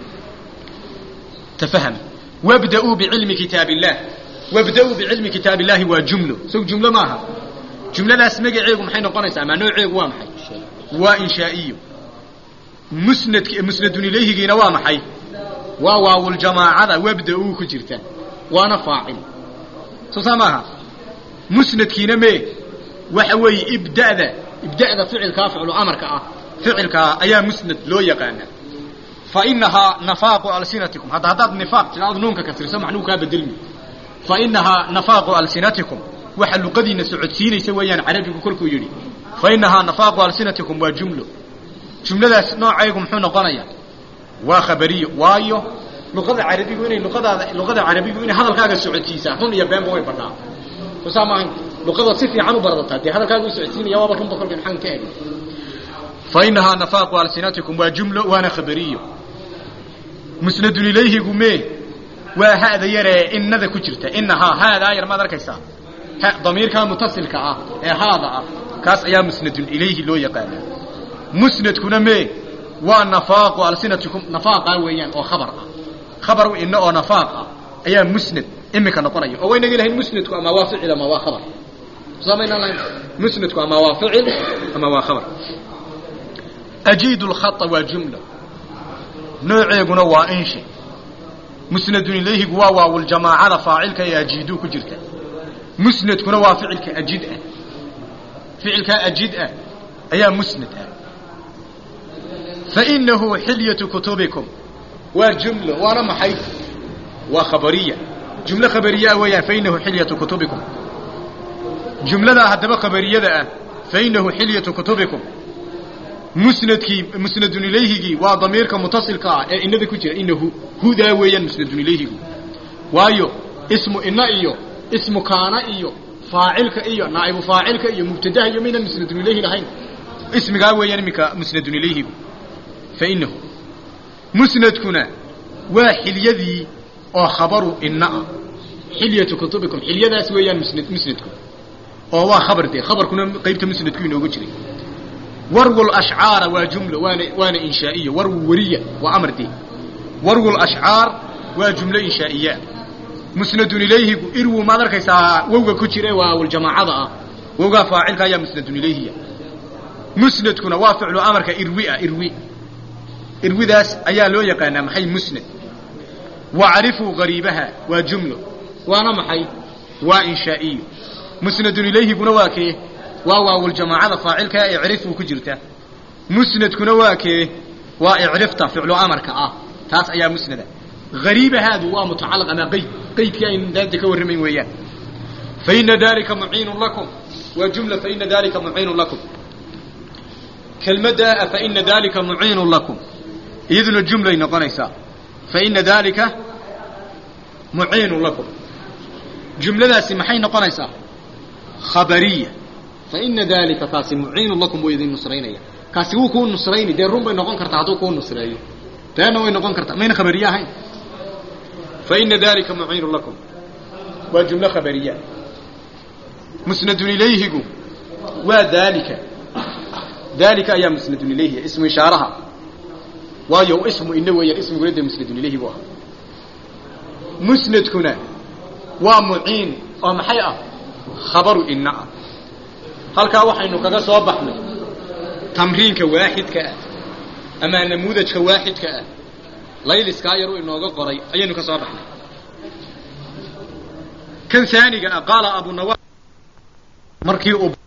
tafahama wabda'uu bicilmi kitaab illah wabda'uu bicilmi kitaab illahi waa jumlo isagu jumlo maaha jumladaas magaceegu maxay noqonaysaa ama nooceegu waa maxay waa inshaa'iyo musnadk musnadun ilayhigiina waa maxay waa waawuljamaacada wabda-uu ku jirta waana faacil soo saa maaha musnadkiina mee waxa weeye ibda'da ibda'da ficilkaa ficlu amarka ah ficilkaa ayaa musnad loo yaqaana fa inahaa nafaaqu alsinatikum hadda haddaad nifaaq tidhaado nuunka kasriso macnuu kaa bedelmi fa inahaa nafaaqu alsinatikum waxa luqadiina socodsiinaysa weeyaan carabigu kolkuu yidhi fa inahaa nafaaqu alsinatikum waa jumlo jumladaas noocaygu muxuu noqonayaa waa khabariyo waayo luqada carabigu inay luqadaada luqada carabigu inay hadalkaaga socodsiisaa run iyo beenba way badhaa soo saa maahayn luqada si fiican u baradataa dee hadalkaaga u socodsiinaya waaba runba kolka maxaan ka egay fa inahaa nafaaqu alsinatikum waa jumlo waana khabariyo musnadun ilayhigu mee waa ha'da yaree innada ku jirta inahaa haadaa yar maad arkaysaa damiirkaa mutasilka ah ee haada ah kaas ayaa musnadun ilayhi loo yaqaanaa musnadkuna mee waa nafaaqu alsinatikum nafaaqaa weeyaan oo khabar ah khabar ina oo nafaaq ah ayaa musnad imika noqonaya oo waynaga lahayn musnadku ama waa ficil ama waa khabar samaynaan lahayn musnadku ama waa ficil ama waa khabar ajiidu lkhata waa jumla nooceeguna waa inshe musnadun ilayhigu waa waawuljamaacada faacilka ee ajiiduu ku jirta musnadkuna waa ficilka ajid ah ficilkaa ajid ah ayaa musnad ah fainahu xilyatu kutubikum waa jumlo waana maxay waa khabariya jumlo khabariyaa weeyaan fainahu xilyatu kutubikum jumladaa haddaba khabariyada ah fainahu xilyatu kutubikum musnadkii musnadun ilayhigii waa damiirka mutasilka ah ee inada ku jira inahu hudaa weeyaan musnadun ilayhigu waayo ismu ina iyo ismu kaana iyo faacilka iyo naa'ibu faacilka iyo mubtadaha iyo maynan musnadun ilayhi lahayn ismigaa weeyaan iminka musnadun ilayhigu fainahu musnadkuna waa xilyadii oo khabaru ina ah xilyatu kutubikum xilyadaas weeyaan musnad musnadku oo waa khabar dee khabarkuna qaybta musnadku inooga jiray warwu lashcaara waa jumlo waana waana inshaa'iya warwu weriya waa amar dee warwu lashcaar waa jumlo inshaa'iya musnadun ilayhigu irwu maad arkaysaa wowga ku jira waa waljamaacada ah wowgaa faacilka ayaa musnadun ilayhiya musnadkuna waa ficlu amarka irwi ah irwi irwidaas ayaa loo yaqaanaa maxay musnad wacrifuu gariibaha waa jumlo waana maxay waa inshaa'iyo musnadun ilayhiguna waa kee waa waawuljamaacada faacilka ee icrifuu ku jirta musnadkuna waa kee waa icrifta ficlu amarka ah taas ayaa musnada gariibahaadu waa mutacalaq ama qeyd qeydkii aynu daanta ka warramayn weeyaan faina dalika muciinun lakum waa jumla faina dalika muciinun lakum kelmadda faina dalika muciinun lakum iyaduna jumlay noqonaysaa faina dalika muciinun lakum jumladaasi maxay noqonaysaa khabariya faina dalika kaasi muciinun lakum buu idin nusraynaya kaasi wuu kuu nusrayni dee run bay noqon kartaa hadduu kuu nusreeyo beena way noqon kartaa mayna khabariye ahayn faina dalika muciinun lakum waa jumlo khabariya musnadun ilayhigu waa dalika dalika ayaa musnadun ilayhi ismu ishaaraha waayo ismu ina weeyaan ismiguna dee musnadun ilayhi buu ahaa musnadkuna waa muciin oo maxay ah khabaru ina ah halkaa waxaynu kaga soo baxnay tamriinka waaxidka ah ama namuudajka waaxidka ah layliskaa yaru inooga qoray ayaynu ka soo baxnay kan aaniga ah qaala abunawa markii uu